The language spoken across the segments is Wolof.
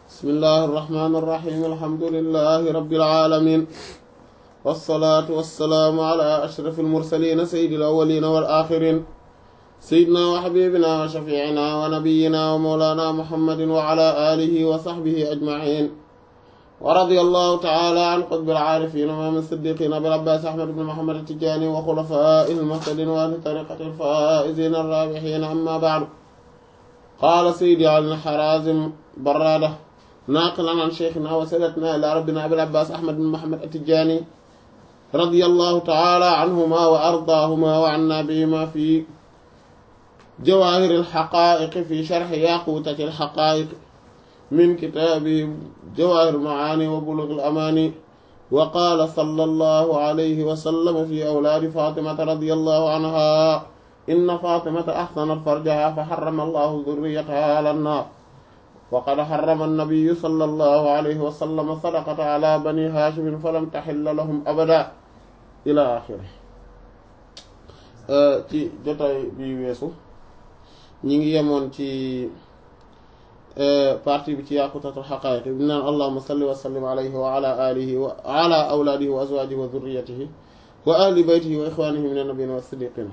bismillahi irrahmani irrahim alhamdulilahi rabbil alamin wassalaatu wassalaamu ala ashrafil mursaliin sayyidil awwaliin wal aaxiriin sayyidinaa wa habiibinaa wa shafiicinaa wa nabiyyinaa wa mawlaanaa muhammadin wa ala aalihi wa sahbihi ajmaciin wa radiyallahu taala an qutbil caarifiin wa imaamil siddiqiin abil abbaas ahmad ibn muhammad at-tijaani wa xulafaa'ihil muhtadiin wa ahli tariiqatil faa'iziina ar-raabihiin ammaa ba'du qaala sayyidi Ali Harazim Barrada naaqilan an shaykhinaa wa sayyidatinaa ilaa rabbinaa abil abbaas ahmad ibn muhammad at-tijaani radiyallahu taala anhumaa wa ardaahumaa wa annaa bihimaa fi jawaahiril haqaa'iq fi sharhi yaaquutatil haqaa'iq min kitaabi jawaahiril macaani wa buluugil amaani wa qaala sallallahu alayhi wa sallam fi awlaadi faatimata radiyallahu anhaa inna faatimata ahsanat farjahaa fa harrama allahu zurriyatahaa ala nnaar wa qad harrama annabiyyu sallallahu alayhi wa sallam sadaqata ala bani haashimin falam taxilla lahum abada ila axiri ci jotaay bi weesu ñi ngi yemoon ci partie bi ci yaqutatul xaqaayiq bi naan allahuma salli wa sallim alayhi wa ala alihi wa ala awlaadihi wa azwaajihi wa zurriyatihi wa ahli baytihi wa ixwaanihi min annabiyyiina wa siddiqiina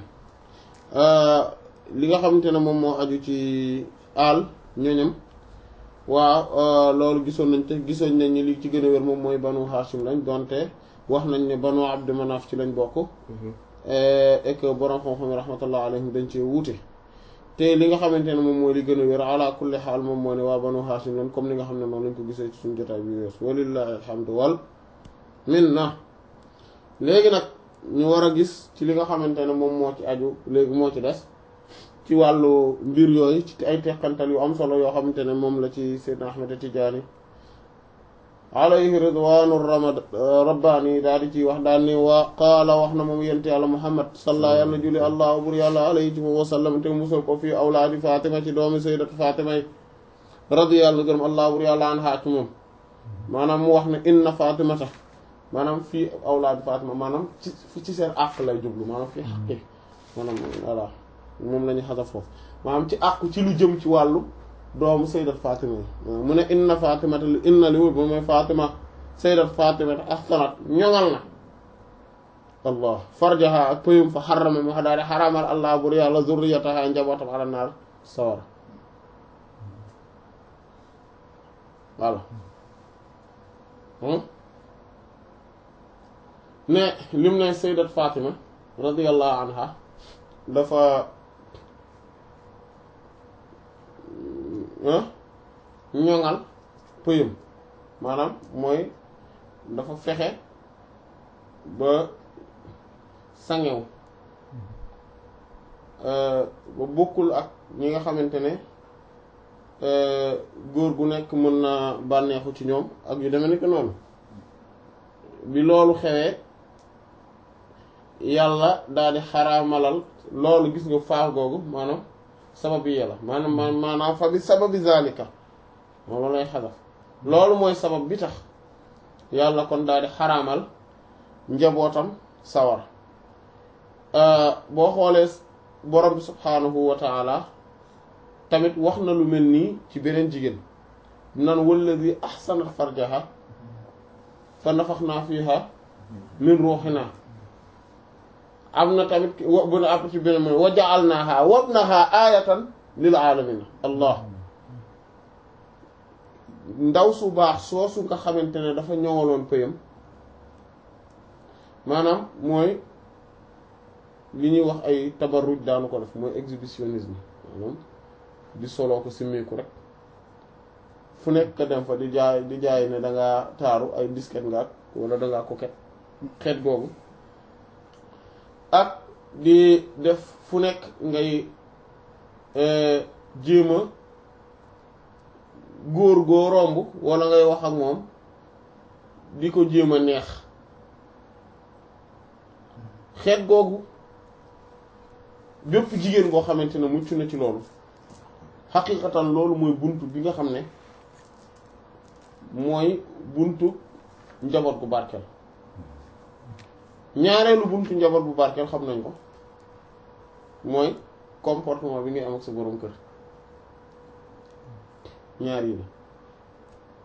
li nga xamante ne moom moo aju ci aal ñoñam waaw loolu gisoon nañ te gisoon nañ ni li ci gën a wér moom mooy banu Hashim lañ donte wax nañ ne banu Abdu Manaf ci lañ bokk et que borom xam-xam yi rahmatullah alayhim dañ cee wuute te li nga xamante ne moom mooy li gën a wér ala kulli xaal moom moo ne waa banu Hashim lañ comme li nga xam ne noonu lañ ko gisee ci suñu jotaay bi wees walillahi alhamdu wal minna léegi nag ñu war a gis ci li nga xamante ne moom moo ci aju léegi moo ci des ci wàllu mbir yooyu ci ay teqantal yu am solo yoo xamante ne moom la ci Seydina Ahmed Tijaani alayhi ridwaanu ramad rabbaani daal di ciy wax daal ni waa qaala wax na moom yente yàlla Muhammad salla yàlla julli allah bur yàlla alayhi wa sallam te musal ko fii awlaadi Fatima ci doomi sayyidatu Fatima yi radiyallahu gërëm allah bur yàlla an haa ci moom maanaam mu wax ne inna Fatimata maanaam fii awlaadu Fatima maanaam ci ci seen àq lay jublu maanaam fii xaqi maanaam voilà moom la ñu xasaf foofu maanaam ci àqu ci lu jëm ci wàllu doomu sayyidat Fatima yi mu ne inna Fatimata li inna li wut ba mooy Fatima sayyidat Fatimata ahsanat ñoŋal na allah farjaha ak pëyum fa xarama mu daal di xaramal allah bur yàlla zurriyataha njabootam ala naar sawara voilà ne lim ne sayyidat Fatima radiyallahu anha dafa ñoŋal pëyam maanaam mooy dafa fexe ba sangew ba bokkul ak ñi nga xamante ne góor gu nekk mën na bànneexu ci ñoom ak yu demee ni ko noonu bi loolu xewee yàlla daal di xaraamalal loolu gis nga faax googu maanaam sababi yàlla maanaam maanaam fa bi sababi zalika moom lay xadaf loolu mooy sabab bi tax yàlla kon daal di xaraamal njabootam sawar boo xoolee borom bi subhaanahu wa taala tamit wax na lu mel nii ci beneen jigéen nan walladi ahsanat farjaha fa nafaxnaa fiha min ruuxinaa am na tamit bu na àpp ci beneen mooy wa ja'alnaaha wabnaha aayatan lil aalamiina allah ndaw su baax soosu nga xamante ne dafa ñëwaloon pëyam maanaam mooy li ñuy wax ay tabarruj daanu ko def mooy exhibitionnisme maanaam di soloo ko simmeeku rek fu nekk dem fa di jaay di jaay ne dangaa taaru ay disket nga wala dangaa coquette xeet googu ak di def fu nekk ngay jéem a góor goo romb wala ngay wax ak moom di ko jéem a neex xeet googu bépp jigéen boo xamante ne mucc na ci loolu xaqiiqatan loolu mooy buntu bi nga xam ne mooy buntu njaboot gu barkeel ñaareelu buntu njaboot bu barkeel xam nañ ko mooy comportement bi ngay am ak sa borom kër ñaar yi la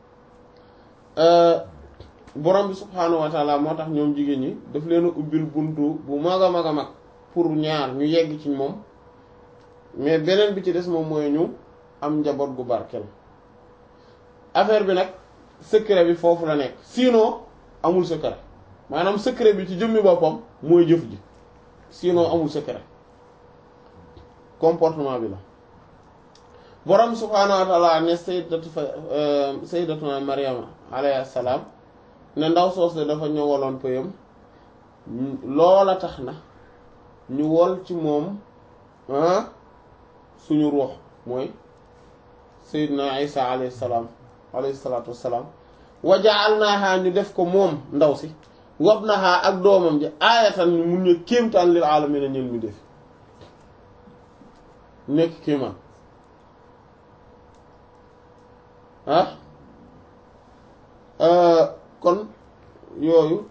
borom bi subhaanahu wa taala moo tax ñoom jigéen ñi daf leen a ubbil buntu bu mag a mag a mag pour ñaar ñu yegg ci moom mais beneen bi ci des moom mooy ñu am njaboot gu barkeel affaire bi nag secret bi foofu la nekk sinon amul secret maanaam secret bi ci jëmmi boppam mooy jëf ji sinon amul secret comportement bi la borom subhaanahu wa taala ne sayyidatu fa sayyidatuna Maryama alayhi salaam ne ndaw soos de dafa ñëwaloon pëyam loola tax na ñu wol ci moom suñu ruux mooy sayyidina Isa alayhi salaam alayhi salaatu wassalaam wa ja'alnaaha ñu def ko moom ndaw si wabnaha ak doomam ji aayatan ñu mun ñu kéemtaan lil aalamiina ñeen mi def nekk kéemaan ah kon yooyu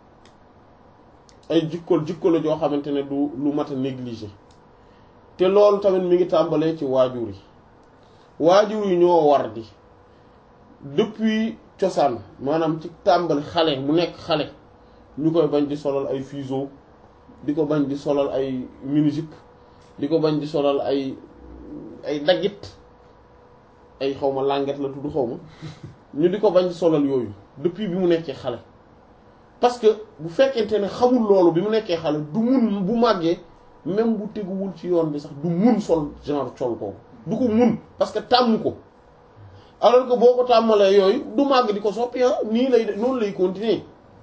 ay jikkool jikko la joo xamante ne du lu mat a négliger te loolu tamit mi ngi tàmbalee ci waajur yi waajur yi ñoo war di depuis cosaan maanaam ci tàmbali xale mu nekk xale ñu koy bañ di solal ay fuseau di ko bañ di solal ay mini-jupe di ko bañ di solal ay ay daggit ay xawma langet la tudd xawma ñu di ko bañ di solal yooyu depuis bi mu nekkee xale parce que bu fekkente ne xamul loolu bi mu nekkee xale du mun bu màggee même bu teguwul ci yoon bi sax du mun sol genre col kooku du ko mun parce que tàmm ko alors que boo ko tàmmalee yooyu du màgg di ko soppi nii lay noonu lay continuer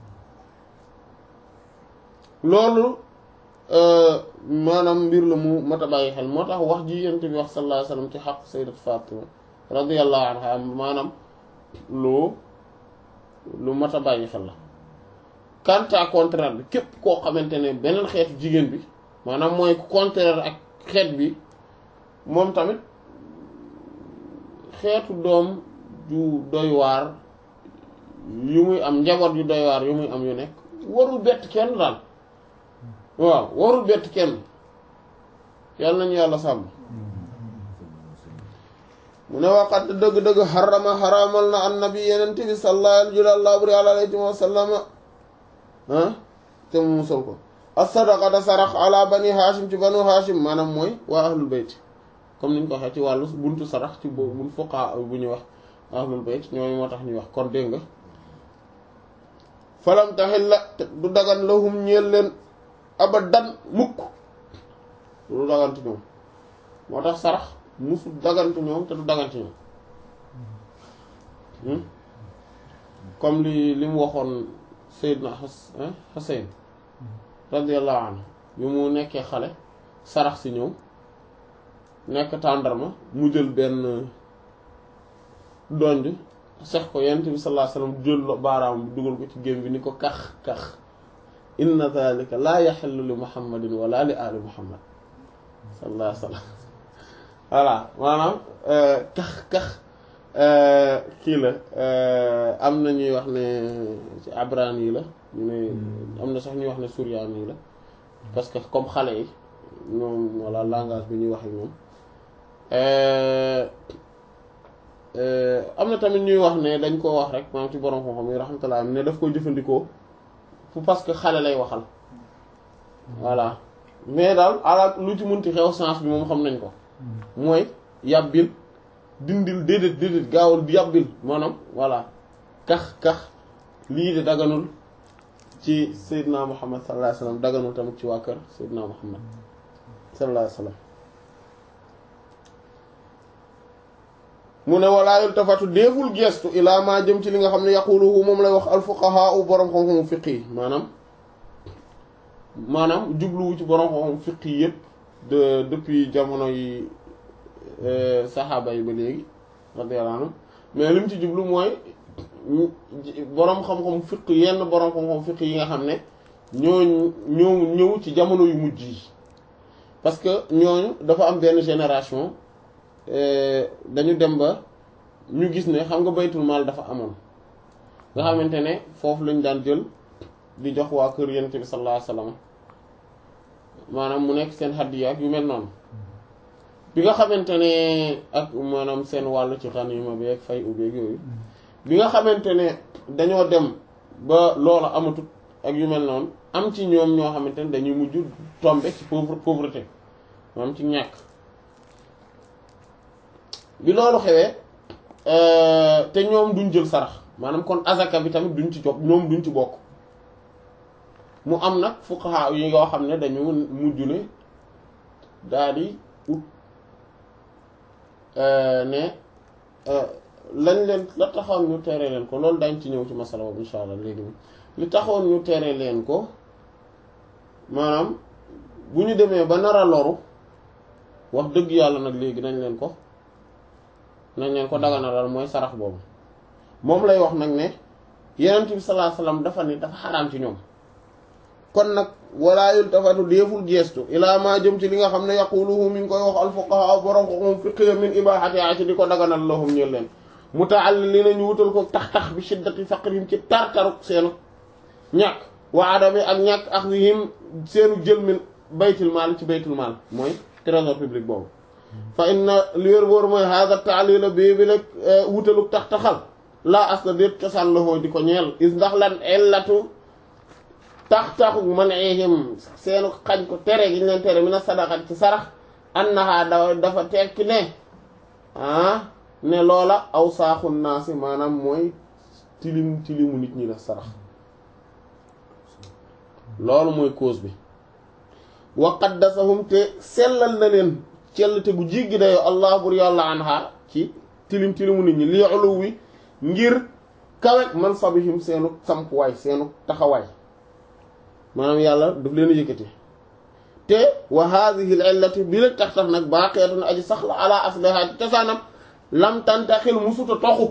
loolu maanaam mbir la mu mat a bàyyi xel moo tax wax ji yent bi wax sallallahu alayhi wasallam ci xaq sayyidat Fatima radiyallahu anha maanaam lu lu mat a bàyyi xel la quant à contraire bi képp koo xamante ne beneen xeetu jigéen bi maanaam mooy contraire ak xeet bi moom tamit xeetu doom ju doy waar yu muy am njaboot yu doy waar yu muy am yu nekk warul bett kenn daal waaw warul bett kenn yàlla nañu yàlla sàmm mu ne waqat dëgg-dëgg xarama xaramal na annabi yeneen bi sallallahu alayhi wa sallam ah te mu musal ko as-sadaqata sarax ala bani hashim ci banu hashim maanaam mooy waa ahlul bayt comme niñ ko waxee ci wàllu buntu sarax ci boobu buñ fuqaa bu ñuy wax ahlul bayt ñooñu moo tax ñuy wax kon dégg nga falam taxit la du dagan lahum ñeel leen abadan mukk du daganti ñoom moo tax sarax musul daganti ñoom te du daganti ñoom comme li li mu waxoon Seydina Xuseyn radiyallahu anhu bi mu nekkee xale sarax si ñëw nekk tàndarma mu jël benn donj sex ko yent bi sallallahu alayhi wasallam jël baaraam bi dugal ko ci gém bi ni ko kax kax inna dhalika laa yaxillu li muhammadin wala li ali muhammad sallallahu alayhi wasallam voilà maanaam kax kax kii la am na ñuy wax ne ci abraan yi la ñu ne am na sax ñuy wax ne suryaan yi la parce que comme xale yi ñoom walla langage bi ñuy wax ak ñoom am na tamit ñuy wax ne dañ koo wax rek maanaam ci borom xam-xam yi rahmatullah ne daf koy jëfandikoo fu parce que xale lay waxal voilà mais daal ala lu ci munti xew sens bi moom xam nañ ko mooy yàbbil dindil déedéet déedéet gaawal yàbbil maanaam voilà kax kax lii de daganul ci Seydina Muhammad sallallahu alayhi wasallam daganul tamit ci waa kër Seydina Muhammad sallallahu alayhi wasallam mu ne walaa yultafatu déeful gestu ilaa maa jëm ci li nga xam ne yaquluhu moom lay wax alfuqaha u boroom xam-xamu fiq yi maanaam maanaam jubluwu ci boroom xam-xamu fiq yi yépp de depuis jamono yi saxaaba yi ba léegi radiyallahu anhum mais li mu ci jublu mooy boroom xam-xam fiq yenn boroom xam-xam fiq yi nga xam ne ñooñu ñoo ñëw ci jamono yu mujj yi parce que ñooñu dafa am benn génération dañu dem ba ñu gis ne xam nga baytul maal dafa amoon nga xamante ne foofu lañu daan jël di jox waa kër yonent bi sallallahu alayhi wasallam maanaam mu nekk seen hadiya ak yu mel noonu bi nga xamante ne ak maanaam seen wàll ci xaniima bi ak fay ubeeg yooyu bi nga xamante ne dañoo dem ba loola amatut ak yu mel noonu am ci ñoom ñoo xamante ne dañuy mujj tomber ci pauvre pauvreté moom ci ñàkk bi loolu xewee te ñoom duñ jël sarax maanaam kon azaka bi tamit duñ ci jox ñoom duñ ci bokk mu am nag fuqaha yi yoo xam ne dañu mujj ne daal di ut ne lañ leen la taxoon ñu tere leen ko loolu dañ ci ñëw ci masala boobu insha allah léegi li taxoon ñu tere leen ko maanaam bu ñu demee ba nar a loru wax dëgg yàlla nag léegi nañ leen ko nañ leen ko daganalal mooy sarax boobu moom lay wax nag ne yenent bi sallallahu alayhi wasallam dafa ne dafa xaraam ci ñoom kon nag walaa yultafatu déeful geestu ilaa maa jëm ci li nga xam ne yaquluhu mi ngi koy wax al fuqaha borom xoxum fiqh min ibahati ci di ko daganal lahum ñeel leen muta'allil nañu wutal ko tax-tax bi shiddati faqrihim ci tartaruk seenu ñàkk wa adami ak ñàkk akhdihim seenu jël min baytul maal ci baytul maal mooy trésor public boobu fa inna li wér boor mooy hada taalila bii bi nag wutaluk tax-taxal laa asla déet cosaan la di ko ñeel is ndax lan ellatu tax-taxu man ihim seenu xañ ko tere gi ñu leen tere mina sadaqat ci sarax annaha da dafa tekki ne ah ne loola aw saaxun naasi maanaam mooy tilim tilimu nit ñi la sarax loolu mooy cause bi wa qaddasahum te sellal na leen cell te gu jiggi dayoo allah bur yàlla anha ci tilim tilimu nit ñi li ulu wi ngir kawek man sabihim seenu sampuwaay seenu taxawaay maanaam yàlla daf leen yëkkati te wa hadhihi al illati bi la tax tax nag baqiyatun aji sax la ala asliha ci cosaanam lam tantaxil musuta toxu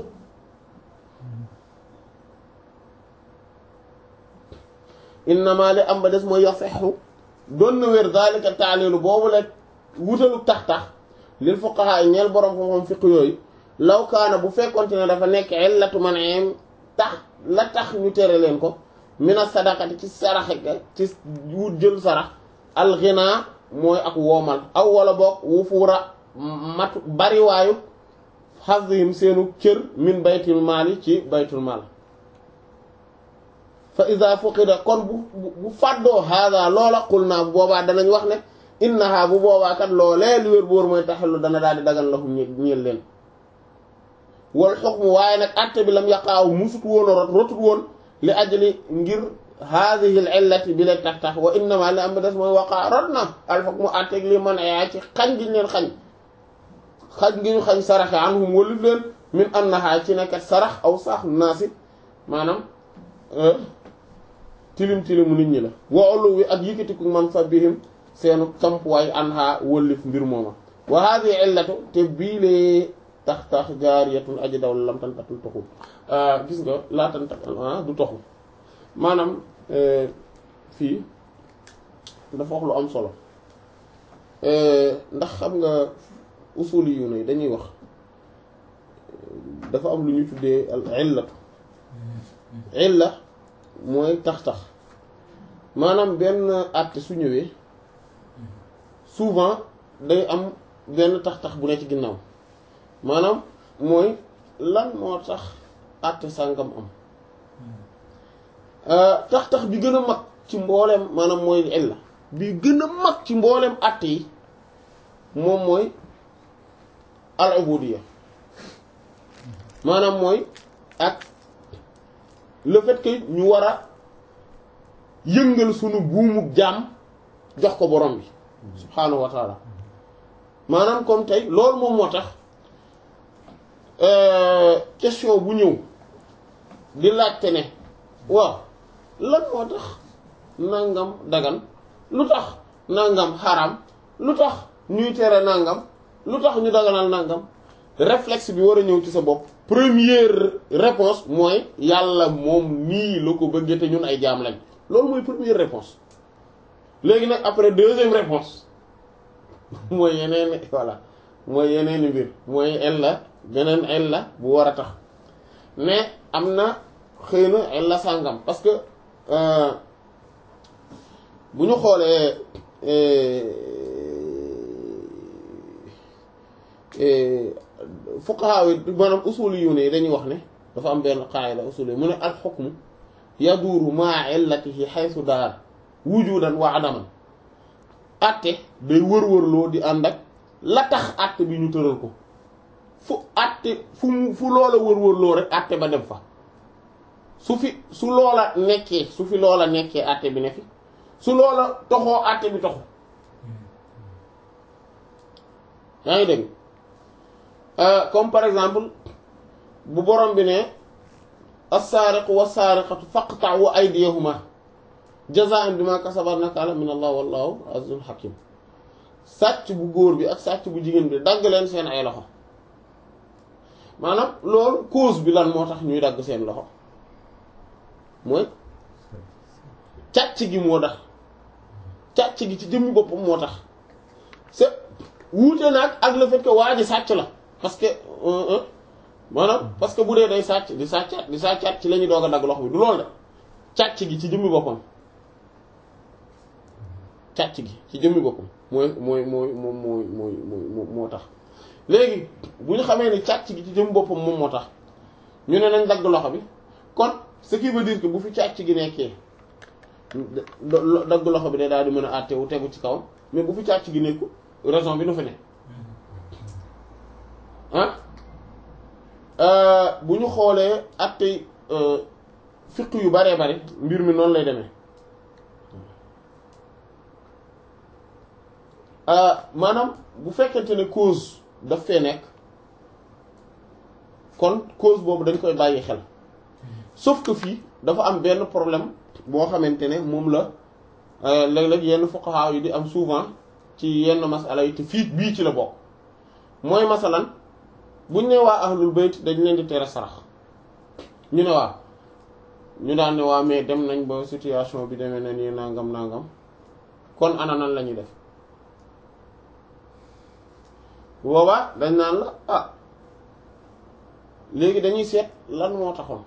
innama li am ba des mooy yasixu doon na wér zalika taalilu boobu la wutalu tax tax lil fuqaha ñeel borom xam-xam fiq yooyu law kaana bu fekkonte ne dafa nekk illatu man em tax la tax ñu tere leen ko mina sadaqati ci saraxe ga ci wut jël sarax alxinaa mooy ak woomal aw wala boog wufuura matu bariwaayu xasihim seenu cër min baytul maali ci baytul maal fa ida fuqida kon bu bu fàddoo haada loola qul naa bu boobaa danañ wax ne innaha bu boobaa kat loolee lu wér boor mooy taxellu dana daal di dagan lahum ñeel leen wal xukmu waaye nag atte bi lam yaqaaw musut woon a rot rotut woon li ajli ngir haadihi l illati bi leen tax tax wa innama li am ba des mooy waqaa rot na al xukmu atteeg li man ayaa ci xañ gi leen xañ xañ gi ñu xañ saraxe anhum walif leen min annaha ci nekkat sarax aw saax naasi maanaam tilim tilimu nit ñi la woolu wi ak yëkkatiku man fa bihim seenu sampuwaay anha wëllif mbir mooma wa haadihi illatu te bii lee tax tax jaariyatun aji daw lam tantatul toxul gis nga laa tantak du toxu maanaam fii dafa wax lu am solo ndax xam nga usuli yu ne dañuy wax dafa am lu ñu tuddee al illatu illa mooy tax-tax maanaam benn àtte su ñëwee souvent day am benn tax-tax bu ne ci ginnaaw maanaam mooy lan moo tax àtte sàngam am tax-tax bi gën a mag ci mbooleem maanaam mooy illa bi gën a mag ci mbooleem àtte yi moom mooy al ubudiyya maanaam mooy ak le fait que ñu war a yëngal sunu buumu jaam jox ko borom bi subhaanahu wa taala maanaam comme tey loolu moom moo tax question bu ñëw di laajte ne waaw lan moo tax nangam dagan lu tax nangam xaram lu tax ñuy tere nangam lu tax ñu daganal nangam réflexe bi war a ñëw ci sa bopp première réponse mooy yàlla moom nii la ko bëggee te ñun ay jaam lañ loolu mooy première réponse léegi nag après deuxième réponse mooy yeneen voilà mooy yeneeni mbir mooy ella beneen ella bu war a tax mais am na xëy na ella sàngam parce que bu ñu xoolee fuqaha yi maanaam usuli yu ne dañuy wax ne dafa am benn qaayida usuli mu ne al xukmu yaduuru maa illatihi xaysu daar wujudan wa adaman atte day wër-wërloo di ànd ak la tax atte bi ñu tëral ko fu atte fu mu fu loola wër-wërloo rek atte ba dem fa su fi su loola nekkee su fi loola nekkee atte bi ne fi su loola toxoo atte bi toxu yaa ngi dégg comme par exemple bu borom bi ne as-saariqu was-saariqatu faqta'u aydiyahuma jazaa'an bima kasaba nakaala min allah wallahu azizun hakim sàcc bu góor bi ak sàcc bu jigéen bi dagg leen seen ay loxo maanaam loolu cause bi lan moo tax ñuy dagg seen loxo mooy càcc gi moo tax càcc gi ci jëmmi boppam moo tax c'est wuute nag ak le fait que waa ji sàcc la parce que maanaam parce que bu dee day sàcc di sàccaat di sàccaat ci la ñuy doog a dagg loxo bi du loolu de càcc gi ci jëmmi boppam càcc gi ci jëmmi boppam mooy mooy mooy moom mooy mooy mooy moo tax léegi bu ñu xamee ni càcc gi ci jëmmi boppam moom moo tax ñu ne nañ dagg loxo bi kon ce qui veut dire que bu fi càcc gi nekkee dagg loxo bi day daal di mën a àtte wu tegu ci kawam mais bu fi càcc gi nekku raison bi nu fi ne ah bu ñu xoolee àtte fiq yu baree bari mbir mi noonu lay demee maanaam bu fekkente ne cause daf fee nekk kon cause boobu dañ koy bàyyi xel sauf que fii dafa am benn problème boo xamante ne moom la léeg-léeg yenn fuqaha yi di am souvent ci yenn masala yi te fii bii ci la bokk mooy masalan buñ ne waa ahlul bayt dañ leen di tere sarax ñu ne waa ñu daan ne waa mais dem nañ ba situation bi demee na nii nangam nangam kon ana nan la ñuy def boobaa dañ naan la ah léegi dañuy seet lan moo taxoon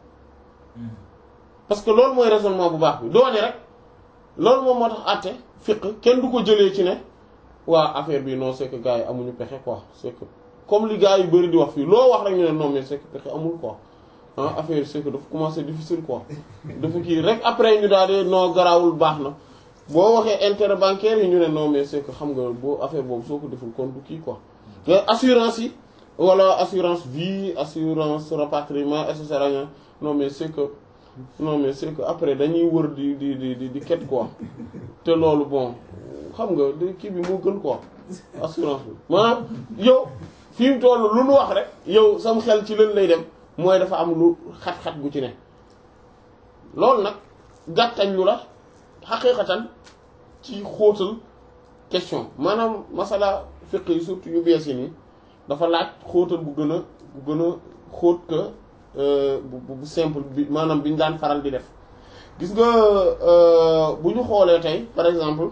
parce que loolu mooy raisonnement bu baax bi doone rek loolu moom moo tax àtte fiq kenn du ko jëlee ci ne waa affaire bi non c'est que gars yi amuñu pexe quoi c'est que comme li gars yu bari di wax fii loo wax rek ñu ne non mais c'est que pexe amul quoi ah affaire c'est que dafa commencer difficile quoi dafa kii rek après ñu daal di non garaawul baax na boo waxee intérêt bancaire yi ñu ne non mais c'est que xam nga boo affaire boobu soo ko deful compte kii quoi mais assurance yi wala assurance vie assurance rapatriement et cetera non mais c'est que non mais c'est que après dañuy wër di di di di di ket quoi te loolu bon xam nga kii bi moo gën quoi assurance bi maanaam yow fi mu toll lu nu wax rek yow sam xel ci leen lay dem mooy dafa am lu xat-xat gu ci ne loolu nag gàttañ lu la xaqiiqatan ci xóotal question maanaam masala fiq yi surtout yu bees yi nii dafa laaj xóotal bu gën a bu gën a xóot que bu bu simple bi maanaam bi ñu daan faral di def gis nga bu ñu xoolee tey par exemple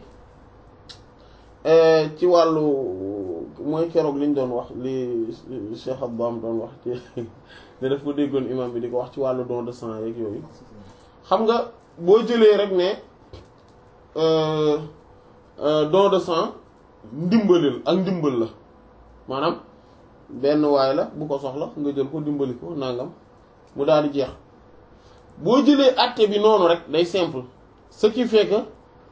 ci wàllu mooy keroog li ñu doon wax li Cheikh Abdam doon wax ci ne daf ko déggoon imam bi di ko wax ci wàllu don de sang yeeg yooyu xam nga boo jëlee rek ne don de sang ndimbalil ak ndimbal la maanaam benn waay la bu ko soxla nga jël ko dimbali ko nangam mu daal di jeex boo jëlee acte bi noonu rek day simple ce qui fait que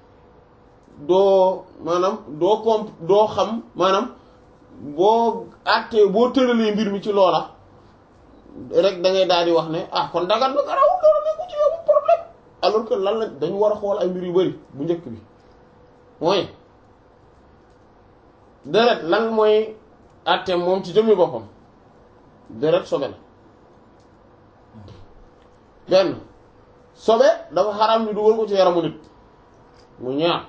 doo maanaam doo comp doo xam maanaam boo acte boo tëralee mbir mi ci loola rek da ngay daal di wax ne ah kon dagat na garawul loola nekku ci yow problème alors que lan la dañu war a xool ay mbir yu bari bu njëkk bi mooy deret lan mooy àtteem moom ci jëmmi boppam deret sobe la benn sobe dafa xaram ñu dugal ko ci yaramu nit mu ñaar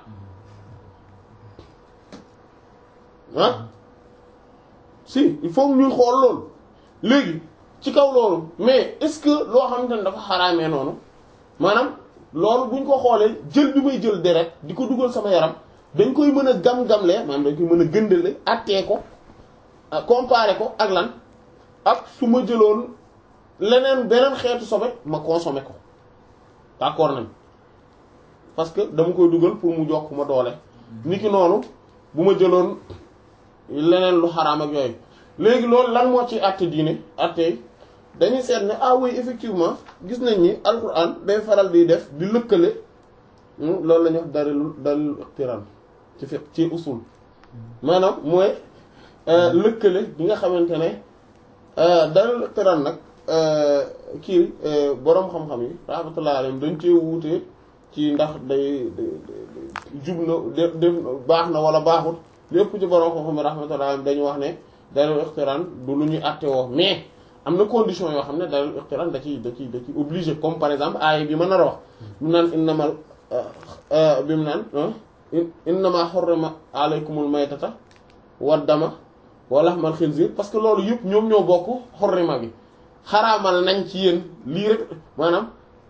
ah si il faut ñuy xool loolu léegi ci kaw loolu mais est-ce que loo xamante ne dafa xaraamee noonu maanaam loolu buñ ko xoolee jël bi may jël deret di ko dugal sama yaram dañ koy mën a gam-gamlee maanaam dañ koy mën a gëndale attee ko comparer ko ak lan ak su ma jëloon leneen beneen xeetu sobe ma consommer ko d'accord nañ parce que dama koy dugal pour mu jox ma doole niki noonu bu ma jëloon leneen lu xaraam ak yooyu léegi loolu lan moo ci àtte diine àtte dañuy seet ne ah oui effectivement gis nañ ni alquran day faral di def di lëkkale loolu la ñuy wax dalil dalil iqtiran ci fi ci usul maanaam mooy lëkkale bi nga xamante ne dalil iqtiran nag kii boroom xam-xam yi rahmatullahi alayhim dañ cee wuute ci ndax day jub na def baax na wala baaxul lépp ci boroom xam-xam yi rahmatullahi alayhim dañu wax ne dalil iqtiran du lu ñuy àtte woo mais am na condition yoo xam ne dalil iqtiran da ciy da ciy da ciy obligé comme par exemple aaya bi mën a wax mu naan innamal bi mu naan innama xurrima alaykumul maytata wa dama wa lahmal xinzir parce que loolu yëpp ñoom ñoo bokk xurrima bi xaraamal nañ ci yéen lii rek maanaam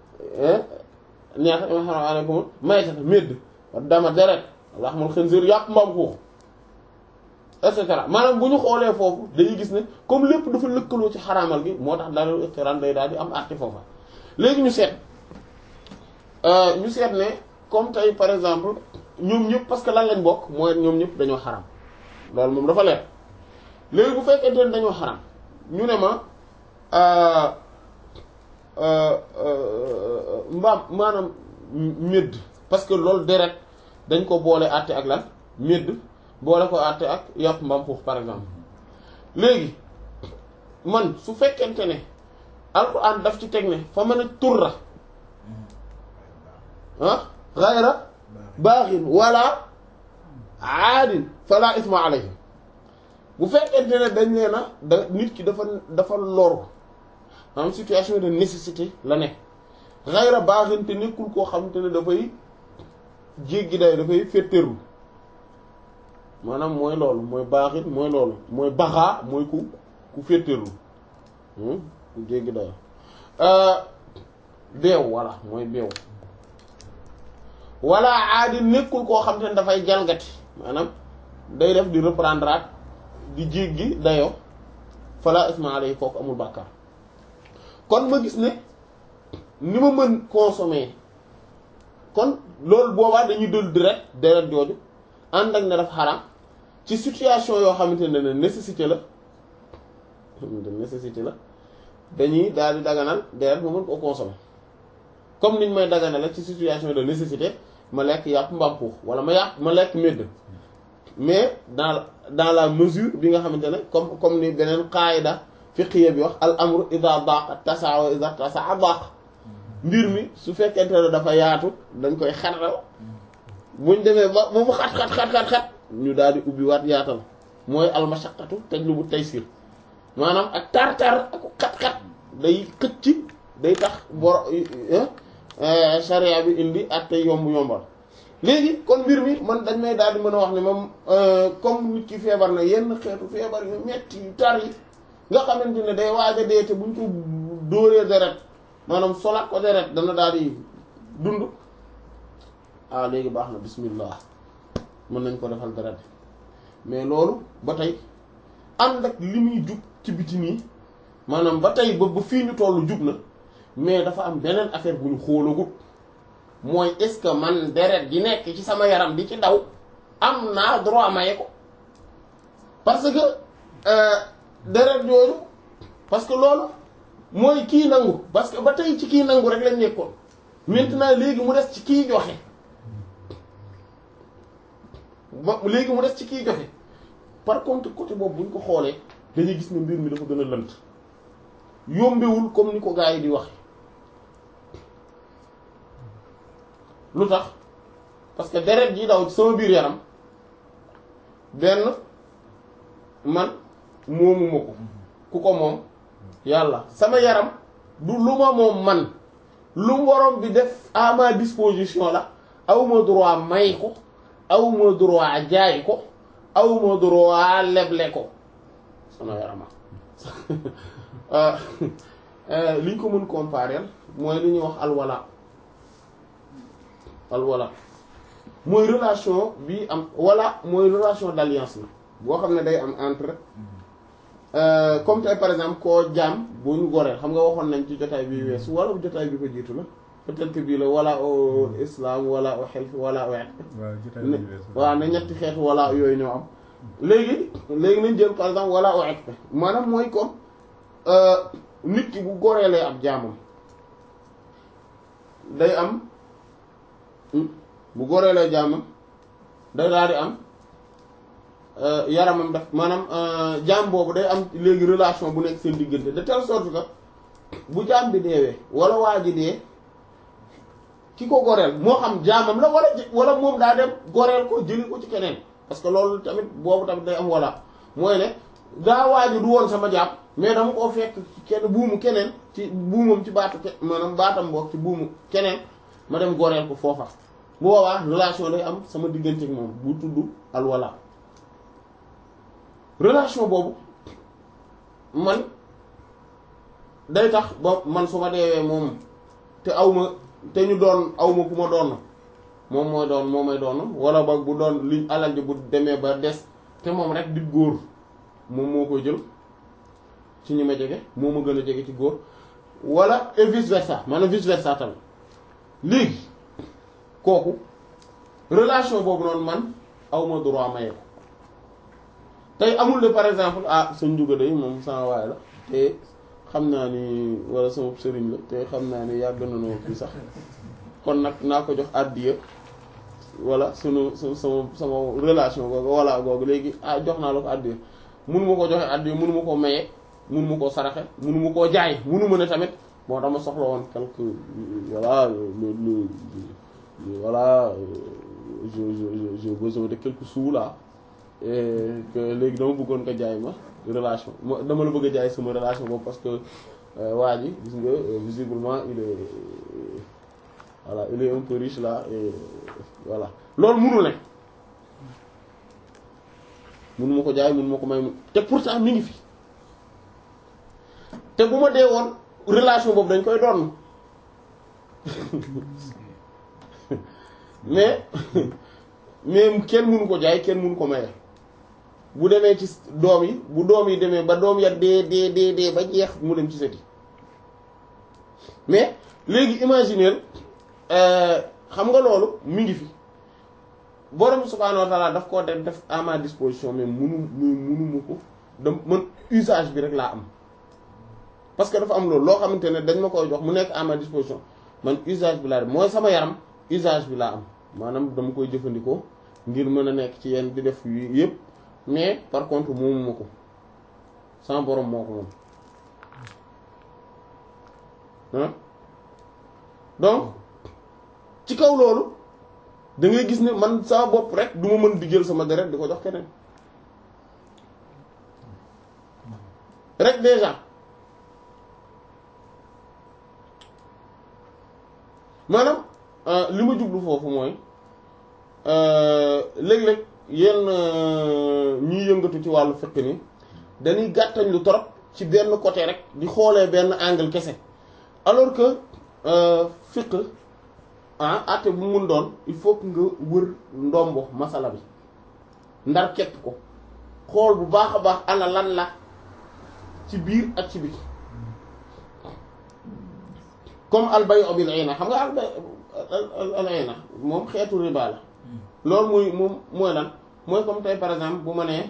neex innama xurrima alaykumul maytata médd wa dama deret wa lahmal xinzir yàpp mbaam xuux et cetera maanaam bu ñu xoolee foofu dañuy gis ne comme lépp dafa lëkkaloo ci xaraamal gi moo tax dalil iqtiran day daal di am àtte foofa léegi ñu seet ñu seet ne comme tey par exemple ñoom ñëpp parce que lan lañ bokk mooy ñoom ñëpp dañoo xaram loolu moom dafa leer léegi bu fekkente ne dañoo xaram ñu ne ma mbaam maanaam médd parce que loolu deret dañ ko boole àtte ak lan médd boole ko àtte ak yàpp mbaam xuux par exemple léegi man su fekkente ne alxuraan daf ci teg ne fa mën a turra ah xayra baaxin wala aadin fala isma alayhi bu fekkente ne dañ nee na da nit ki dafa dafa loru am situation de nécessité la ne xayra baaxin te nekkul koo xamante ne dafay jéggi day dafay féttéerlu maanaam mooy loolu mooy baaxin mooy loolu mooy baxaa mooy ku ku féttéerlu ku jéggi day beew walla mooy beew wala aadi nekkul koo xam te ne dafay jalgati maanaam day def di reprendre at di jéggi dayoo fala isma alayhi kooku amul bàkkaar kon ma gis ne ni ma mën consommer kon loolu boobaa dañuy dël direct deret jooju ànd ak ne dafa xaram ci situation yoo xamante ne ne nécessité la de nécessité la dañuy daal di daganal deret ma mën koo consommer comme niñ may daganale ci situation de nécessité ma lekk yàpp mbampuux wala ma yàpp ma lekk médd mais dans dans la mesure bi nga xamante ne comme comme ni beneen qaayida fiqhiya bi wax al amru ida daqa tasaa wa ida tasaa daq mbir mi su fekkente ne dafa yaatu dañ koy xatal buñ demee ba ba mu xat xat xat xat xat ñu daal di ubbi waat yaatal mooy almashaqqatu tajlubu taysir maanaam ak tar-tar ak xat-xat day xëcc day tax bor charia bi indi ak tey yomb yombal léegi kon mbir mi man dañ may daal di mën a wax ne moom comme nit ki feebar na yenn xeetu feebar yu metti yu tar yi nga xamante ne day waaj a dee te buñ ko dóoree deret maanaam solaat ko deret dana daal di dund ah léegi baax na bismillah mën nañ ko defal deret mais loolu ba tey ànd ak li muy jug ci biti nii maanaam ba tey ba ba fii ñu tollu jug na mais dafa am beneen affaire bu ñu xoolagut mooy est-ce que man deret di nekk ci sama yaram di ci daw am naa droit maye ko parce que deret yooyu parce que loolu mooy kii nangu parce que ba tey ci kii nangu rek lañ nekkoon maintenant léegi mu des ci kii joxe ba léegi mu des ci kii joxe par contre côté boobu bu ñu ko xoolee dañuy gis ne mbir mi dafa gën a lënt yombewul comme ni ko gars yi di wax lu tax parce que deret ji daw ci sama biir yaram benn man moomu ma ko ku ko moom yàlla sama yaram du lu ma moom man lu waroon bi def à ma disposition la awma droit may ko awma droit jaay ko awma droit leble ko sama yarama li ñu ko mën comparer mooy li ñuy wax alwala alwala mooy relation bi am wala mooy relation d'alliance la boo xam ne day am entre comme tey par exemple koo jaam boo ñu goree xam nga waxoon nañ ci jotaay bi weesu wala jotaay bi ko jiitu la peut-être que bii la wala au islam wala au xelf wala au et waaw ne ñetti xeetu wala yooyu ñoo am léegi léegi nañ jël par exemple wala au et maanaam mooy comme nit ki bu goreelee ab jaamam day am bu goreelee jaamam day daal di am yaramam daf maanaam jaam boobu day am léegi relation bu nekk seen diggante de telle sorte que bu jaam bi deewee wala waa ji dee ki ko goreel moo xam jaamam la wala wala moom daa dem goreel ko jëli ko ci keneen parce que loolu tamit boobu tamit day am wala mooy ne daa waa ji du woon sama jàpp mais dama koo fekk kenn buumu keneen ci buumam ci baatu ke maanaam baatam boog ci buumu keneen ma dem goreel ko foofa bu boobaa relation day am sama diggante ak moom bu tudd alwala relation boobu man day tax ba man su ma deewee moom te aw ma te ñu doon aw ma ku ma doon moom mooy doon moo may doon wala ba bu doon liñ alal ji bu demee ba des te moom rek di góor moom moo koy jël ci ñi ma jege moo ma gën a jege ci góor wala et vice versa maanaam vice versa tamit léegi kooku relation boobu noonu man aw ma droit maye ko tey amul de par exemple ah sa njuga day moom sama waay la te xam naa ni wala sama sëriñ la te xam naa ni yàgg na noo fii sax kon nag naa ko jox àddiya wala sunu su sama sama relation googu wala googu léegi ah jox naa la ko àddiya munu ma ko joxe àddiya munu ma ko maye munu ma koo saraxe munu ma koo jaay munu ma ne tamit bon dama soxla woon quelque voilà le le voilà je je j'ai besoin de quelques sous là et que léegi dama bëggoon ko jaay ma relation ma dama la bëgg a jaay sama relation boobu parce que waa ji gis nga visiblement il est voilà il est un peu riche là et voilà loolu mënul ne mënu ma ko jaay mënu ma ko may te pourtant mi ngi fi te bu ma dee woon relation boobu dañ koy doon mais mais kenn mënu ko jaay kenn mënu ko maye bu demee ci doom yi bu doom yi demee ba doom ya dee dee dee dee ba jeex mu dem ci sëti mais léegi imaginer xam nga loolu mi ngi fi borom subhaanahu wa taala daf koo def def à ma disposition mais munu munu mu ko dem man usage bi rek laa am parce que dafa am loolu loo xamante ne dañ ma koy jox mu nekk à ma disposition man usage bi laa def mooy sama yaram usage bi laa am maanaam dama koy jëfandikoo ngir mën a nekk ci yenn di def yu yëpp mais par contre moomu ma ko sama borom moo ko moom ah donc ci kaw loolu da ngay gis ne man sama bopp rek du ma mën di jël sama deret di ko jox keneen rek déjà maanaam li ma jublu foofu mooy léeg-léeg yenn ñiy yëngatu ci wàllu fiqh ni dañuy gàttañ lu torop ci benn côté rek di xoolee benn angle kese alors que fiqh ah àtte bu mun doon il faut que nga wër ndombo masala bi ndar képp ko xool bu baax a baax ana lan la ci biir ak ci biti comme albayu bil ayna xam nga albay al ayna moom xeetu riba la loolu muy moom mooy lan mooy comme tey par exemple bu ma nee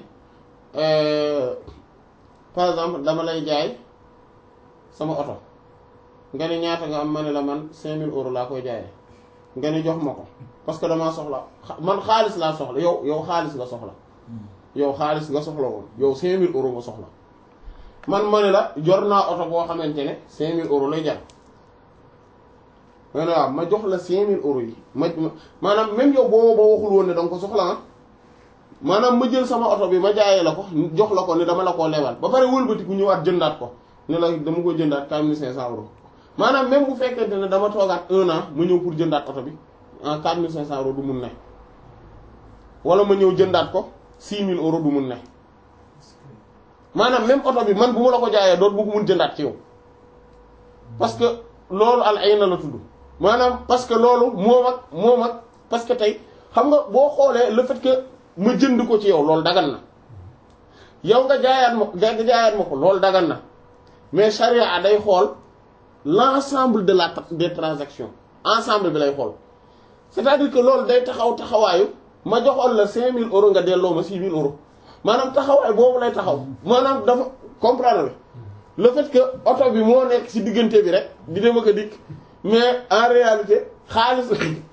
par exemple dama lay jaay sama oto nga ne ñaata nga am ma ne la man 5000 euros laa koy jaayee nga ne jox ma ko parce que damaa soxla man xaalis laa soxla yow yow xaalis nga soxla yow xaalis nga soxla woon yow 5000 euros nga soxla man ma ne la jor naa oto boo xamante ne 5000 euros lay jar ma ne waaw ma jox la 5000 euros yi ma maanaam même yow boo ba waxul woon ne danga ko soxla ah maanaam ma jël sama oto bi ma jaayee la ko jox la ko ne dama la koo lebal ba pare wëlbatiku ñëwaat jëndaat ko ne la dama ko jëndaat 4500 euros maanaam même bu fekkente ne dama toogaat un an ma ñëw pour jëndaat oto bi en 4500 euros du mun ne wala ma ñëw jëndaat ko 6000 euros du mun ne maanaam même oto bi man bu ma la ko jaayee doot bu ko mun jëndaat ci yow parce que loolu al ayna la tudd maanaam parce que loolu moom ak moom ak parce que tey xam nga boo xoolee le fait que ma jënd ko ci yow loolu dagan na yow nga jaayaat ma nga jaayaat ma ko loolu dagan na mais charia day xool l'ensemble de la des transactions ensemble bi lay xool c'est-à-dire que loolu day taxaw taxawaayu ma joxoon la 5000 euros nga delloo ma 6000 euros maanaam taxawaay boobu lay taxaw maanaam dafa comprendre le fait que oto bi moo nekk ci diggante bi rek di dem ak a dikk mais en réalité xaalis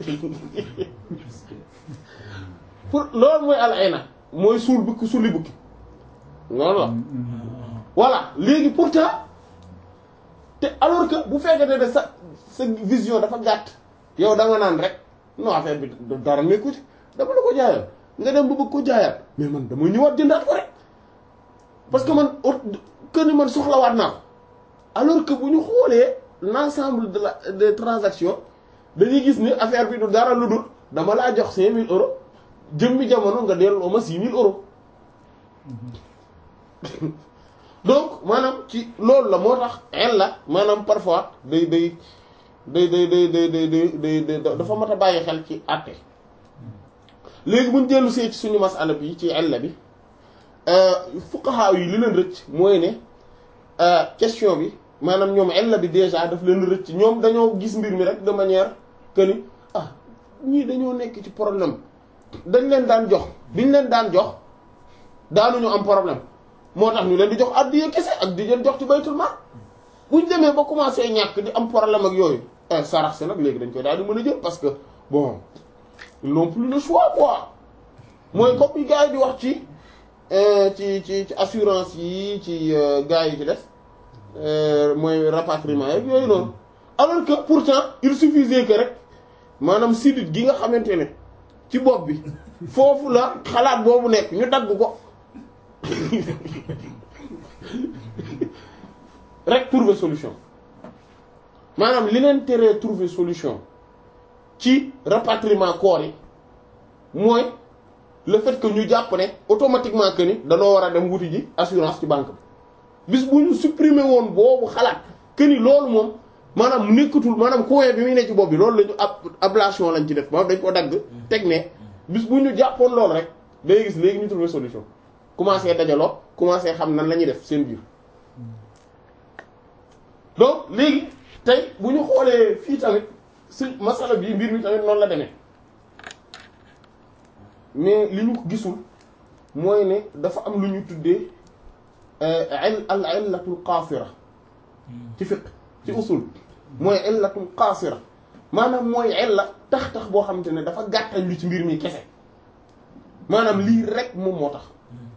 pour loolu mooy al ayna mooy suul bukki sulli bukki noonu la voilà léegi pourtant te alors que bu fekkete ne sa sa vision dafa gàtt yow da nga naan rek non affaire bi dara nekku ci dama la ko jaayal nga dem ba bëgg ko jaayaat mais man dama ñëwaat jëndaat ko rek parce que man que ni man soxlawaat naa ko alors que bu ñu xoolee l'ensemble de la des transactions dañuy gis ni affaire bi du dara lu dul dama laa jox 5000 euros jëmmi jamono nga delloo ma 6000 euros donc maanaam ci loolu la moo tax en la maanaam parfois day day day day day day day day day dafa mat a bàyyi xel ci àtte léegi bu ñu dellu see ci suñu masala bi ci ella bi fuqaha yi li leen rëcc mooy ne question bi maanaam ñoom ella bi déjà daf leen rëcc ñoom dañoo gis mbir mi rek de manière que ni ah ñii dañoo nekk ci problème dañ leen daan jox biñ leen daan jox daanuñu am problème moo tax ñu leen di jox addiya kese ak di leen jox ci baytul maal buñ demee ba commencé ñàkk di am problème ak yooyu sarax si nag léegi dañ koy daal di mën a jël parce que bon ils n'ont plus le choix quoi mooy comme yi gars yi di wax ci ci ci ci assurance yi ci gars yi ci des mooy rapatriement yeeg yooyu noonu alors que pourtant il suffisait que rek maanaam sidit gi nga xamante ne ci bopp bi foofu la xalaat boobu nekk ñu dagg ko rek trouver solution maanaam li leen teree trouver solution ci rapatriement corps yi mooy le fait que ñu jàpp ne automatiquement que ni danoo war a dem wuti ji assurance ci banque bi bis bu ñu supprimer woon boobu xalaat que ni loolu moom maanaam nekkatul maanaam coin bi muy ne ci bopp bi loolu la ñu ab ablation lañ ci def maanaam dañ ko dagg teg ne bis bu ñu jàppoon loolu rek day gis léegi ñu trouver solution commencé dajaloo commencé xam nan la ñuy def seen biir donc léegi tey bu ñu xoolee fii tamit si masala bi mbir mi tamit noonu la demee mais li ñu gisul mooy ne dafa am lu ñu tuddee al illatul qaasira ci fiqh ci usul mooy illatul qaasira maanaam mooy illa tax tax boo xamante ne dafa gàttañ lu ci mbir mi kese maanaam lii rek moom moo tax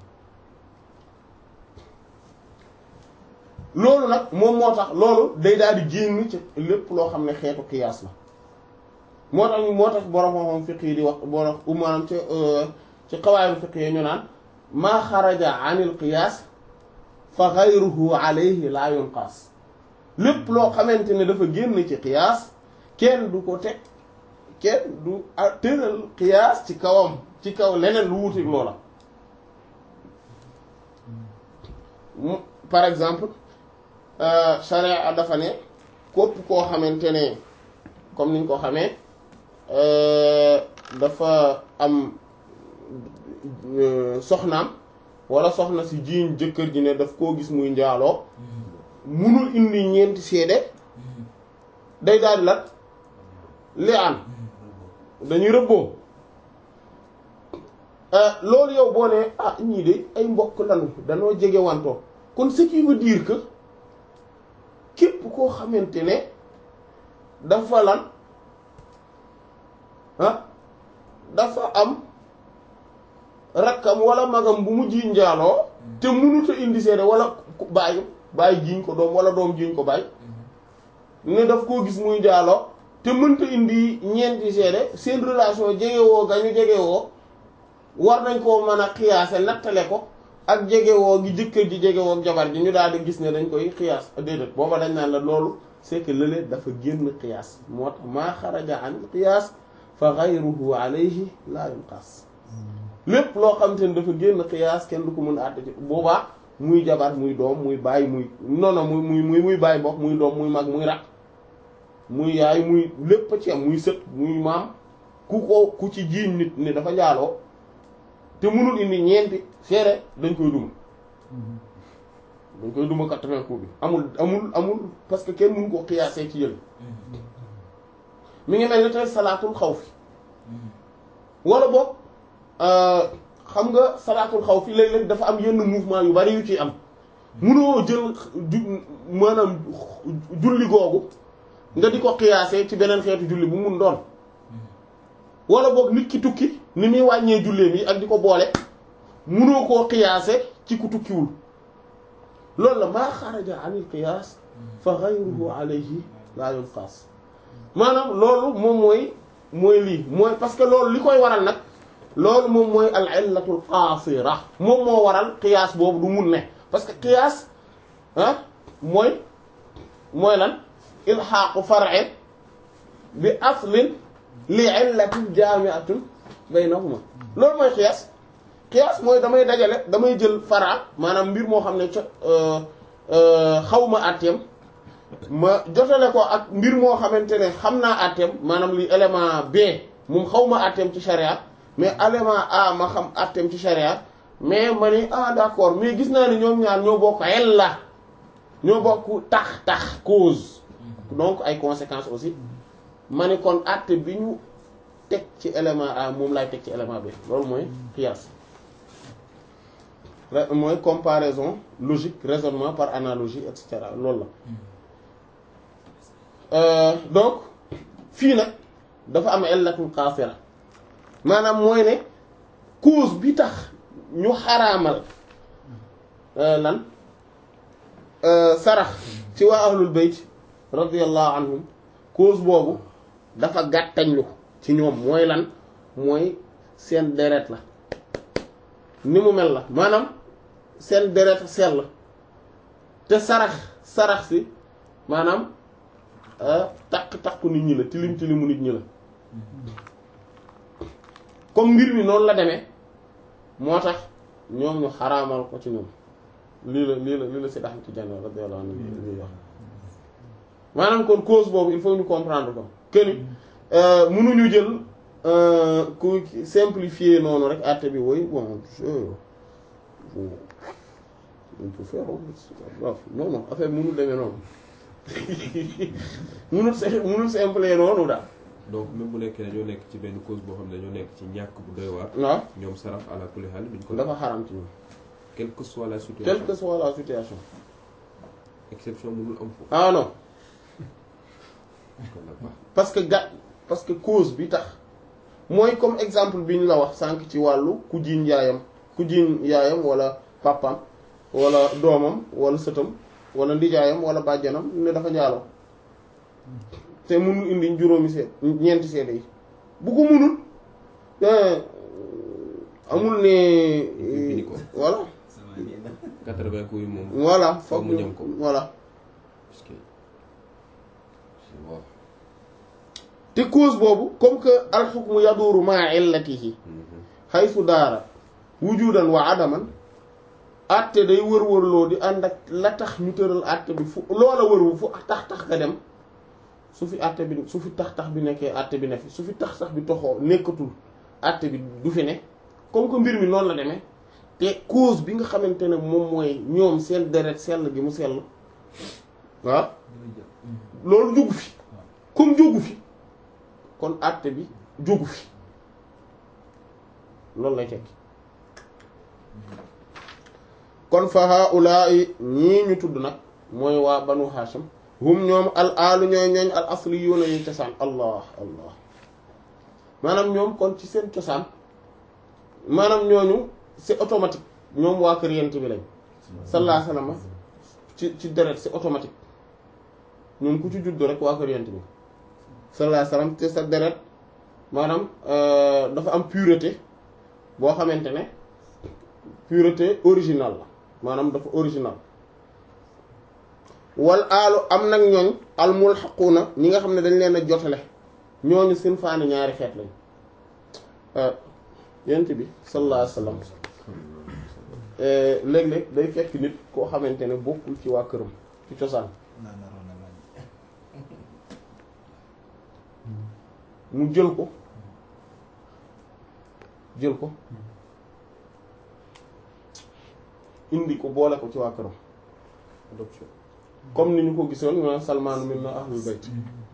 loolu nag moom moo tax loolu day daal di génn ci lépp loo xam ne xeetu qiyaas la moo tax moo tax borom xam-xam fiq yi di wax borom maanaam ci ci qawaayid fiq yi ñu naan maa xaraja anil qiyaas fa gayruhu alayhi laa yunqaas lépp loo xamante ne dafa génn ci qiyaas kenn du ko teg kenn du tëral qiyaas ci kawam ci kaw leneen lu wutik loola par exemple charia dafa ne képp koo xamante ne comme niñ ko xamee dafa am soxnaam wala soxna si jiiñ jëkkër ji ne daf koo gis muy njaaloo munul indi ñeenti seede day daal di lat li aan dañuy rëbboo loolu yow boo ne ah ñii de ay mbokk lanu danoo jege wantoo kon ce qui veut dire que képp koo xamante ne dafa lan ah dafa am rakkam wala magam bu mu jiiñ njaaloo te mënut a indi seede wala bàyyi bàyyi jiiñ ko doom wala doom jiiñ ko bàyyi ne daf koo gis muy njaaloo te mënta indi ñeenti seede seen relation jegewoo ga ñu jegewoo war nañ koo mën a xiyaase nattale ko ak jegewoo gi jëkkër ji jegewoo ak jabar ji ñu daal di gis ne dañ koy xiyaas déedéet booba dañ naan la loolu c'est que lële dafa génn xiyaas moo tax maa xaraja an xiyaas fa gayruhu alayhi laa yunqas lépp loo xam te ne dafa génn xiyaas kenn du ko mën a àtte ci boobaa muy jabar muy doom muy bàyyi muy nono muy muy muy muy bàyyi bokk muy doom muy mag muy rak muy yaay muy lépp ci am muy sët muy maam ku ko ku ci jiiñ nit ne dafa njaaloo te mënul indi ñeenti seere dañ koy duma dañ koy duma quatre-vingts coups bi amul amul amul parce que kenn mënu ko xiyaasee ci yël mi ngi mel ni tey salaatul xawfi wala boog xam nga salaatul xawfi léeg-léeg dafa am yenn mouvement yu bari yu ci am munoo jël ju maanaam julli googu nga di ko xiyaasee ci beneen xeetu julli bu mun doon wala boog nit ki tukki ni muy wàññee julleem yi ak di ko boole munoo koo xiyaase ci ku tukkiwul loolu la maa xaraja anil qiyaas fa ghayruhu alayhi laa yunqas maanaam loolu moom mooy mooy lii mooy parce que loolu li koy waral nag loolu moom mooy al illatul qaasira moom moo waral qiyaas boobu du mun ne parce que qiyaas ah mooy mooy lan ilxaaqu far'in bi aslin li illatin jaami'atin baynahuma loolu mooy qiyaas qiyaas mooy damay dajale damay jël fara maanaam mbir moo xam ne co xaw ma àtteem ma jotale ko ak mbir moo xamante ne xam naa àtteem maanaam li élément B moom xaw ma àtteem ci charia mais élément A ma xam àtteem ci charia mais ma ni ah d'accord mais gis naa ne ñoom ñaar ñoo bokk illa ñoo bokk tax tax cause donc ay conséquences aussi ma ni kon àtte bi ñu teg ci élément A moom laay teg ci élément B loolu mooy qiyaas mooy comparaison logique raisonnement par analogie et cetera loolu la donc fii nag dafa am illatul qaasira maanaam mooy ne cause bi tax ñu xaraamal lan sarax ci waa ahlul bayt radiyallahu anhum cause boobu dafa gàttañlu ci ñoom mooy lan mooy seen deret la ni mu mel la maanaam seen deret sell te sarax sarax si maanaam takk-takku nit ñi la tilim tilimu nit ñi la comme mbir mi noonu la demee moo tax ñoom ñu xaraamal ko ci ñoom lii la lii la lii la si daxam ci jann radiyallahu anhu ñuy wax maanaam kon cause boobu il faut ñu comprendre ko que ni mënuñu jël ku simplifier noonu rek àtte bi woy bon on peut faire non non affaire mënul demee noonu mënul mënul simple noonu daal donc même bu nekkee dañoo nekk ci benn cause boo xam ne dañoo nekk ci ñàkk bu doy waar. waaw ñoom saraf ala kulli xaal duñ ko. dafa xaram ci ñoom quelle que soit la situation quelle que soit la situation exception mënul am foofu. ah non kon nag baax parce que ga parce que cause bi tax mooy comme exemple bi ñu la wax sànq ci wàllu ku jiiñ yaayam ku jiiñ yaayam wala papam wala doomam wala sëtam wala ndijaayam wala bàjjanam ne dafa njaaloo te mënul indi juróomi seet ñeenti seede yi bu ko mënul amul ne Fini ko. voilà quatre-vingts coups yi moom. voilà Foog foog mu ñu ñam ko. voilà parce que c'est bon. te cause boobu comme que alxukmu yaduuru maa illatihi xaysu daara wujudan wa adaman àtte day wër-wërloo di ànd ak la tax ñu tëral àtte bi fu loola wërwu fu tax tax nga dem su fi àtte bi su fi tax tax bi nekkee àtte bi ne fi su fi tax tax bi toxoo nekkatul àtte bi du fi ne comme que mbir mi noonu la demee te cause bi nga xamante ne moom mooy ñoom seen deret sell gi mu sell waaw loolu jógu fi comme jógu fi kon àtte bi jógu fi loolu lay tekki kon fa haulaai ñii ñu tudd nag mooy waa banu hashim hum ñoom al alu ñooy ñooñ al asli yuuna ñu cosaan allah allah maanaam ñoom kon ci seen cosaan maanaam ñooñu c'est automatique ñoom waa kër yent bi lañ sallallahu alayhi wasallam ci ci deret c'est automatique ñoom ku ci judd rek waa kër yent bi sallallahu alayhi wasallam te sa deret maanaam dafa am pureté boo xamante ne pureté originale la maanaam dafa original wal aalu am nag ñooñ al mulhaquuna ñi nga xam ne dañ leen a jotale ñooñu seen faani ñaari xeet lañ yent bi sallallahu alayhi wasallam léeg-léeg day fekk nit koo xamante ne bokkul ci waa këram ci cosaan mu jël ko jël ko indi ko boole ko ci waa këram adoption comme ni ñu ko gisoon ñu Salman min ahlul bayt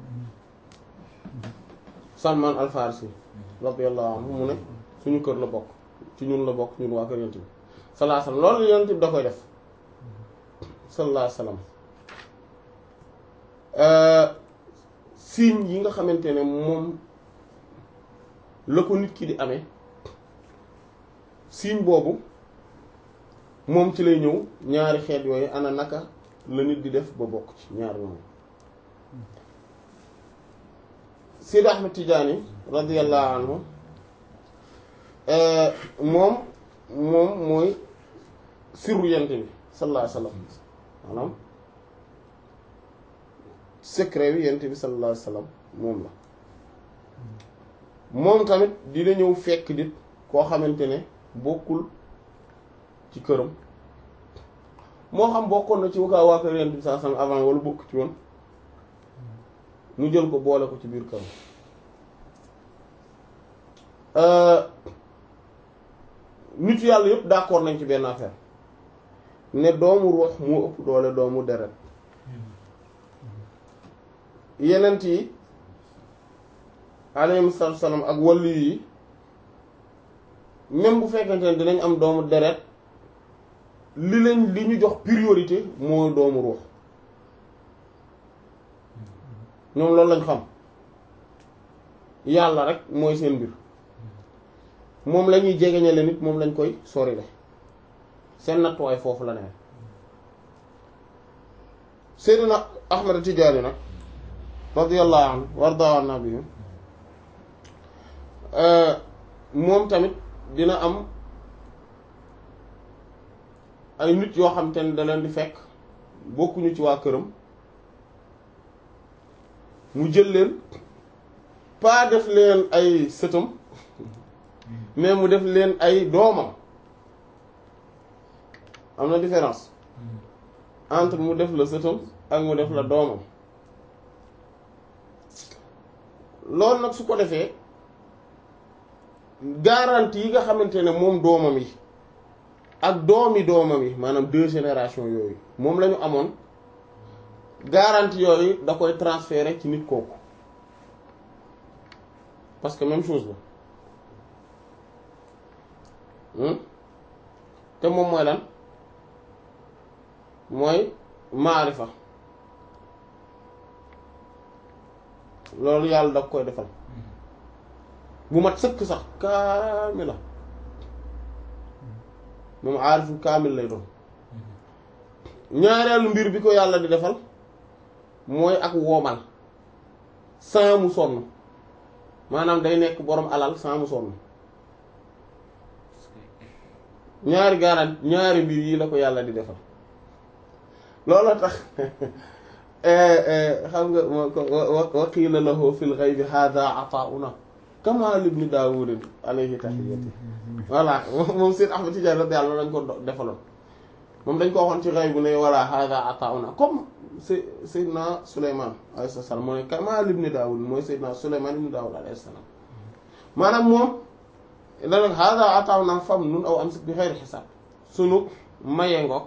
Salman al Farisi radiyallahu anhu mu ne suñu kër la bokk ci ñun la bokk ñun waa kër yonent bi sallallahu alayhi wasallam loolu yonent bi da koy def sallallahu alayhi wasallam euh signe yi nga xamante ne moom la ko nit ki di amee signe boobu moom ci lay ñëw ñaari xeet yooyu ana naka la nit di def ba bokk ci ñaar ñoom Sidi Ahmed Tidiane radiyallahu anhu moom moom mooy sirru yent bi sallallahu alayhi wasallam maanaam secret wi yent bi sallallahu alayhi wasallam moom la moom tamit dina ñëw fekk nit koo xamante ne bokkul ci këram moo xam bokkoon na ci wakaa waa kër yent bi sallallahu alayhi wasallam avant wala bokk ci woon mu jël ko boole ko ci biir këram nit yàlla yëpp d'accord nañ ci benn affaire ne doomu ruux moo ëpp doole doomu deret yenent yi alayhi salaam ak wàllu yi même bu fekkente ne dinañ am doomu deret li leen li ñu jox priorité mooy doomu ruux ñoom loolu lañ xam yàlla rek mooy seen mbir moom la ñuy jegeñale nit moom lañ koy sorile seen nattuwaay foofu la ne Seydina Ahmad Tijaani nag radiyallahu anhu warda an nabi moom tamit dina am ay nit yoo xam te ne da leen di fekk bokkuñu ci waa këram mu jël leen pas def leen ay sëtam mais mu def leen ay doomam am na différence entre mu def la sëtam ak mu def la doomam loolu nag su ko defee garantie yi nga xamante ne moom doomam yi ak doomi doomam yi maanaam deux générations yooyu moom la ñu amoon garantie yooyu da koy transférer ci nit kooku parce que même chose la te moom mooy lan mooy maarifa loolu yàlla da koy defal bu mat sëkk sax kaamila moom aarifu kaamil lay doon ñaareelu mbir bi ko yàlla di defal mooy ak woomal sans mu sonn maanaam day nekk boroom alal sans mu sonn ñaari garant ñaari mbir yi la ko yàlla di defal loolu tax xam nga wa qiila lahu fil ghaybi hadha ata'una kama libni daawudin alayhi tahiyyati voilà moom Seyd Ahmad Tidiane radiyallahu anhu lañ ko defaloon moom dañ ko waxoon ci ghayb ne voilà hadha ata'una comme Sey Seydina Souleymane alayhi salaam moo ne kama libni daawud mooy Seydina Souleymane ibni daawud alayhi salaam maanaam moom da nag hadha ata'una fam nun aw amsik bi xayri xisaab sunu maye ngoog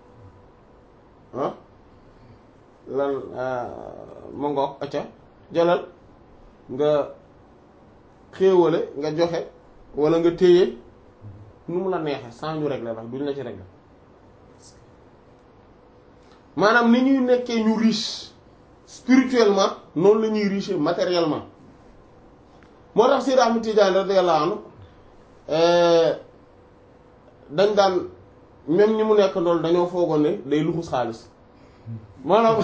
ah lan ma ngoog acca jëlal nga xéewale nga joxe wala nga téye nu mu la neexe sans ñu régler la duñ la ci régler maanaam ni ñuy nekkee ñu riche spirituellement noonu la ñuy riche matériellement moo tax Seydi Ahmad Tidiane radiyallahu anhu dañ daan même ñi mu nekk loolu dañoo foogoon ne day luxus xaalis maanaam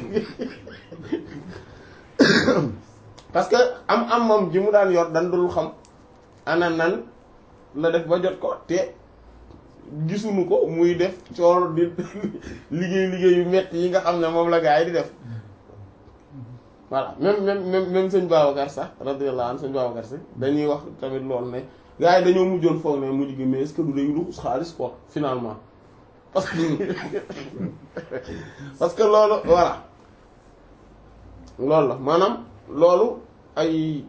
parce que am am moom ji mu daan yor dan dul xam ana nan la def ba jot ko te gisuñu ko muy def coor di liggéey liggéey yu metti yi nga xam ne moom la gaa yi di def voilà même même même même sëñ Babacar sax radiyallahu anhu sëñ Babacar si dañuy wax tamit loolu ne gaa yi dañoo mujjoon foog ne mujj gi mais est-ce que du day luxus xaalis quoi finalement parce que parce que loolu voilà loolu la maanaam loolu ay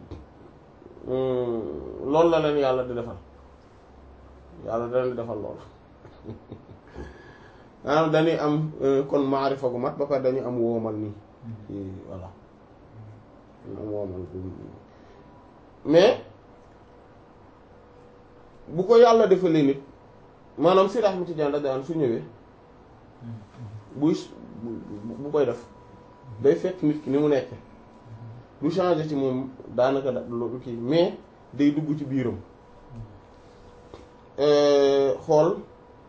loolu la leen yàlla di defal yàlla da leen di defal loolu maanaam dañuy am kon maarifa gu mat ba pare dañuy am woomal nii voilà am woomal mais bu ko yàlla defalee nit maanaam si Ahmad Tijaan da daan su ñëwee buy bu koy def day fekk nit ki ni mu nekk du changer ci moom daanaka da lu kii mais day dugg ci biiram xool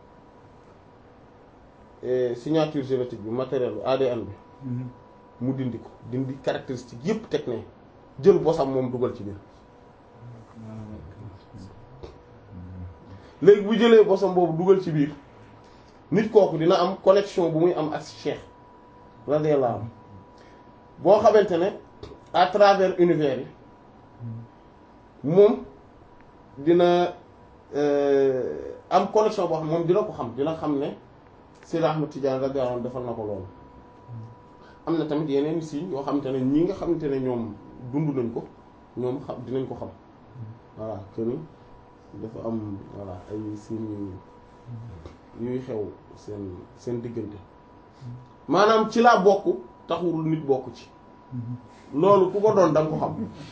signature génétique bi matériel bi ADN bi mu dindi ko dindi caractéristique yépp teg ne jël bosam moom dugal ci biir léegi bu jëlee bosam boobu dugal ci biir nit kooku dina am connexion bu muy am ak Cheikh radiyallahu anhu boo xamante ne à travers univers yi moom dina am connexion boo xam moom dina ko xam dina xam ne Seydi Ahmad Tidiane radiyallahu anhu defal na ko loolu am na tamit yeneen signes yoo xamante ne ñi nga xamante ne ñoom dund nañ ko ñoom xam dinañ ko xam voilà que ni dafa am voilà ay signes yuy xew seen seen diggante maanaam ci laa bokk taxul nit bokk ci loolu ku ko doon da nga ko xam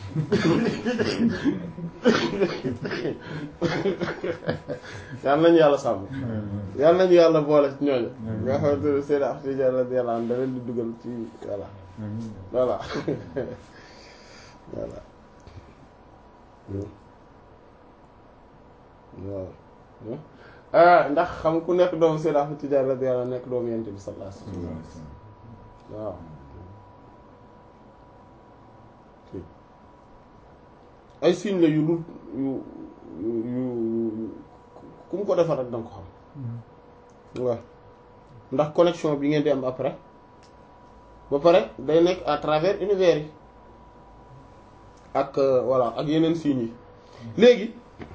yal nañu yàlla sàmm yal nañu yàlla boole ci ñooñu nga xamante ne seen ak Tijaan radiyallahu anhu da leen di dugal ci voilà voilà voilà waaw ndax xam ku nekk doomu Seydi Ahmad Tijaan radiyallahu anhu nekk doomu Yonent bi sallallahu alayhi wasallam waaw ay signes la yu dul yu yu yu ku mu ko defar rek danga ko xam waaw ndax connexion bi ngeen di am après ba pare day nekk à travers univers yi ak voilà ak yeneen signes yi léegi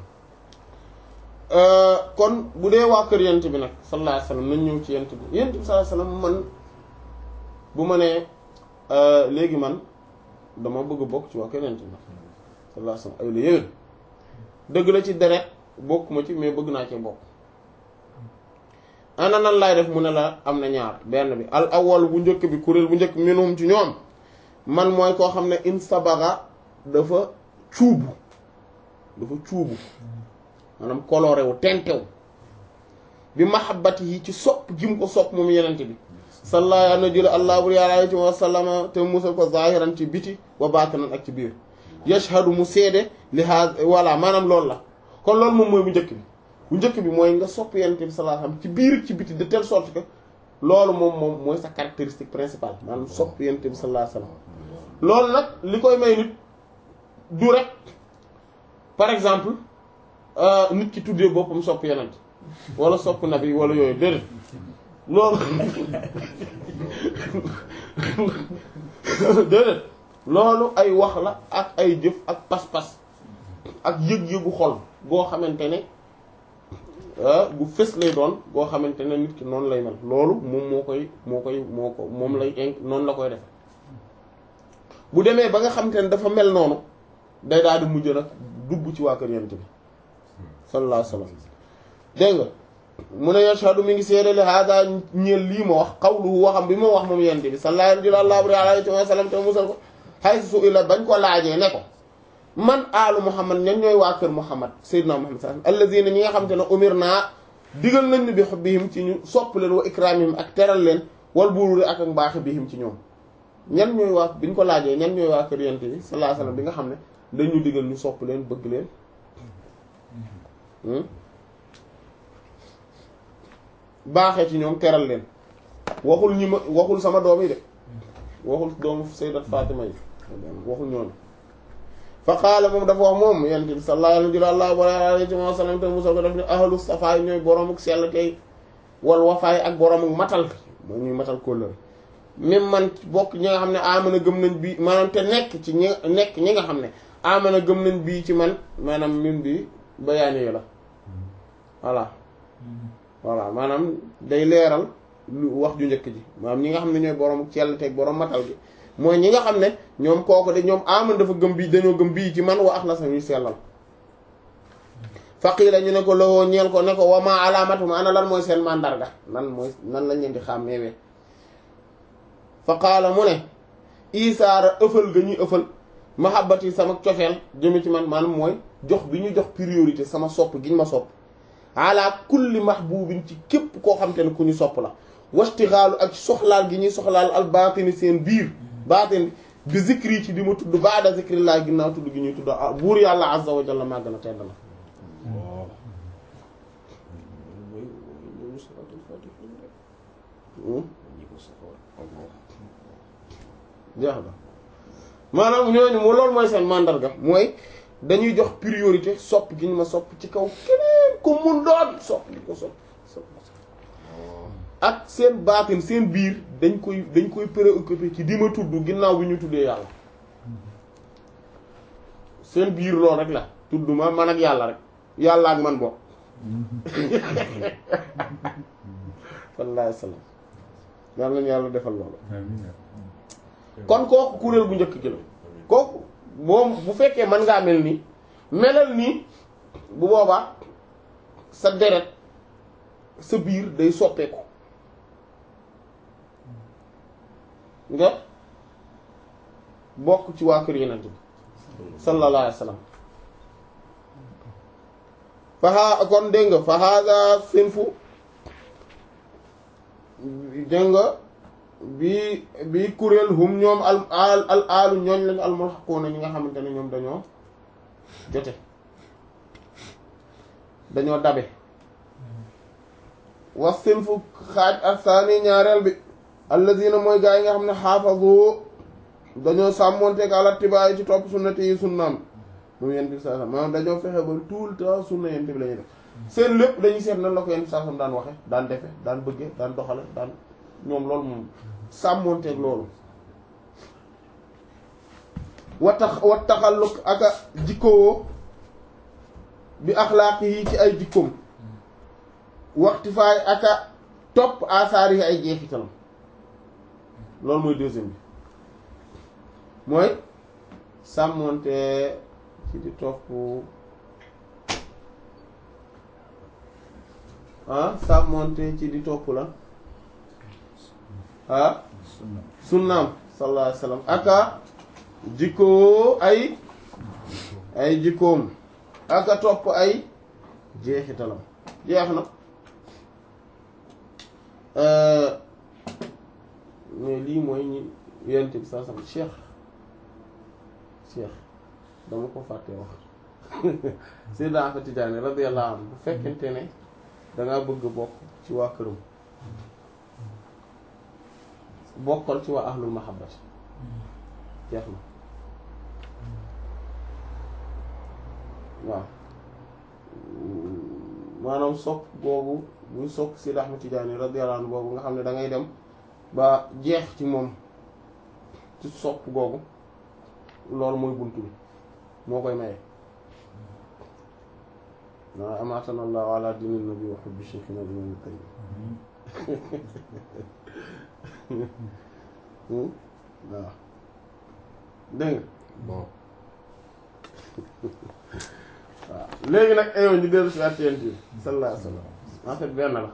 kon bu dee waa kër yent bi nag sallallahu alayhi wasallam nañ ñëw ci yent bi yent bi sallallahu alayhi wasallam man bu ma nee léegi man dama bëgg bokk ci waa kër yent bi sallallahu alayhi wasallam ay la yéwén dëgg la ci deret bokkuma ci mais bëgg naa cee bokk ana nan laay def mu ne la am na ñaar benn bi al awwal bu njëkk bi kuréel bu njëkk minhum ci ñoom man mooy koo xam ne in sabaga dafa cuubu dafa cuubu maanaam coloré wu tentew bi mahabbati yi ci sopp gi mu ko sopp moom yenente bi salla na jële allah bur yàlla alayhi wa sallama te musal ko zahiran ci biti wa batinan ak ci biir yashhadu mu seede li ha voilà maanaam loolu la kon loolu moom mooy bu njëkk bi bu njëkk bi mooy nga sopp yenente bi sallallahu alayhi wasallam ci biir ci biti de telle sorte que loolu moom moom mooy sa caractéristique principale maanaam sopp yenente bi sallallahu alayhi wasallam loolu nag li koy may nit du rek par exemple nit ki tuddee boppam sopp yenent wala sopp nabi wala yooyu déedéet loolu déedéet loolu ay wax la ak ay jëf ak pas-pas ak yëg-yëgu xol boo xamante ne bu fës lay doon boo xamante ne nit ki noonu lay mel loolu moom moo koy moo koy moo ko moom lay inc noonu la koy def bu demee ba nga xamante ne dafa mel noonu day daal di mujj nag dugg ci waa kër yent bi sallallahu alayhi wasallam dégg nga mu ne yashhadu mi ngi seede li hada ñeel lii ma wax qawluhu waxam bi ma wax moom yent bi sallallahu alayhi wa sallam te musal ko xay su ila bañ ko laajee ne ko man aalu muhammad ñan ñooy waa kër muhammad sayyidina muhammad sallallahu alayhi wasallam alladhina ñi nga xam te ne umir naa digal nañ ni bi hubbihim ci ñu sopp leen wa ikramihim ak teral leen wal bururi ak ak mbaaxi bihim ci ñoom ñan ñooy waa biñ ko laajee ñan ñooy waa kër yent bi sallallahu alayhi wasallam bi nga xam ne dañu digal ñu sopp leen bëgg leen baaxee ci ñoom teral leen waxul ñi ma waxul sama doom yi de waxul doomu sayyidat Fatima yi waxul ñooñu fa qaala moom dafa wax moom yent bi sallallahu alayhi wa sallam te musal ko def ni ahlu safaay ñooy boromuk sell tey wal wafaay ak boromuk matal mooy ñuy matal kóllëre même man bokk ñi nga xam ne amana gëm nañ bii maanaam te nekk ci ñi nekk ñi nga xam ne amana gëm nañ bii ci man maanaam min bi bayaani la voilà voilà maanaam day leeral lu wax ju njëkk ji maanaam ñi nga xam ne ñooy borom cell teg borom matal gi mooy ñi nga xam ne ñoom kooku de ñoom aman dafa gëm bii dañoo gëm bii ci man wa ax na sa ñuy sellal faqiila ñu ne ko lowoo ñeel ko ne ko wama alaamatum ana lan mooy seen mandarga nan mooy nan lañ leen di xàmmeewee fa qaala mu ne isaara ëffal ga ñuy ëffal mahabbati sama cofeel jëme ci man maanaam mooy jox bi ñu jox priorité sama sopp giñ ma sopp ala kulli mahbubin ci képp koo xam te ne ku ñu sopp la wastixaalu ak soxlaal gi ñuy soxlaal al baatini seen biir baatin bi zikri ci di ma tudd baada zikri laa ginnaaw tudd gi ñuy tudd buur yàlla azza wa jalla màgg na tedd na waaw mooy mooy salaatul faatih lañ rek ñi ko saxoon Allah jeex na maanaam ñooñu mu loolu mooy seen mandarga mooy dañuy jox priorité sopp gi ñu ma sopp ci kaw keneen ku mun doon sopp di ko sopp sopp ak seen baatin seen biir dañ koy dañ koy préoccupé ci di ma tudd ginnaaw bi ñu tuddee yàlla seen biir loolu rek la tudd ma man ak yàlla rek yàlla ak man bokk sallallahu alayhi wa sallam yàlla nañu yàlla defal loolu kon kooku kuréel bu njëkk gi la kooku moom bu fekkee mën ngaa mel nii melal nii bu boobaa sa deret sa biir day soppeeku nga bokk ci waa kër yeneen bi sallallahu alayhi wa sallam faxaa kon dégg nga fa hada sinfu dégg nga bi bi kuréel hum ñoom al al al alu ñooñ lañu almulhaquuna ñi nga xamante ne ñoom dañoo jote dañoo dabe was sinfu xaaj asaani ñaareel bi allazina mooy gaa yi nga xam ne xaafazu dañoo sàmmoonteeg ala tibaay ci topp sunnati yi sunnaam moom yent bi saa sam maanaam dañoo fexe ba tout le temps sunna yent bi la ñuy def seen lépp dañuy seet nan la ko yent bi saa sam daan waxe daan defe daan bëgge daan doxale daan ñoom loolu moom sàmmoonteeg loolu wa tax wa taxalluk aka jikkoo bi axlaaq yi ci ay jikkoom waxti faay aka topp asaar yi ay jeexitalam loolu mooy deuxième bi mooy sàmmoonte ci di topp ah sàmmoonte ci di topp la ah sunnaam sallallahu alayhi wa sallam aka jikkoo ay ay jikkoom aka topp ay jeexitalam jeex na mais lii mooy ñi yonent bi saa sam cheikh cheikh dama ko fàtte wax Seydina Ahmad Tijaani radiyallahu anhu bu fekkente ne dangaa bëgg bokk ci waa këram bokkal ci waa ahlul mahabbati jeex na waaw maanaam sopp googu buy sopp Seydi Ahmad Tijaani radiyallahu anhu boobu nga xam ne da ngay dem ba jeex ci moom ci sopp googu loolu mooy bunt bi moo koy maye waa amaatana allahu ala dini nabi wa hubbi shaykhina imam tayyib waaw dégg nga bon waaw léegi nag ayoon ñu dellu si waat ci yonent bi sallallahu alayhi wa sallam en fait benn la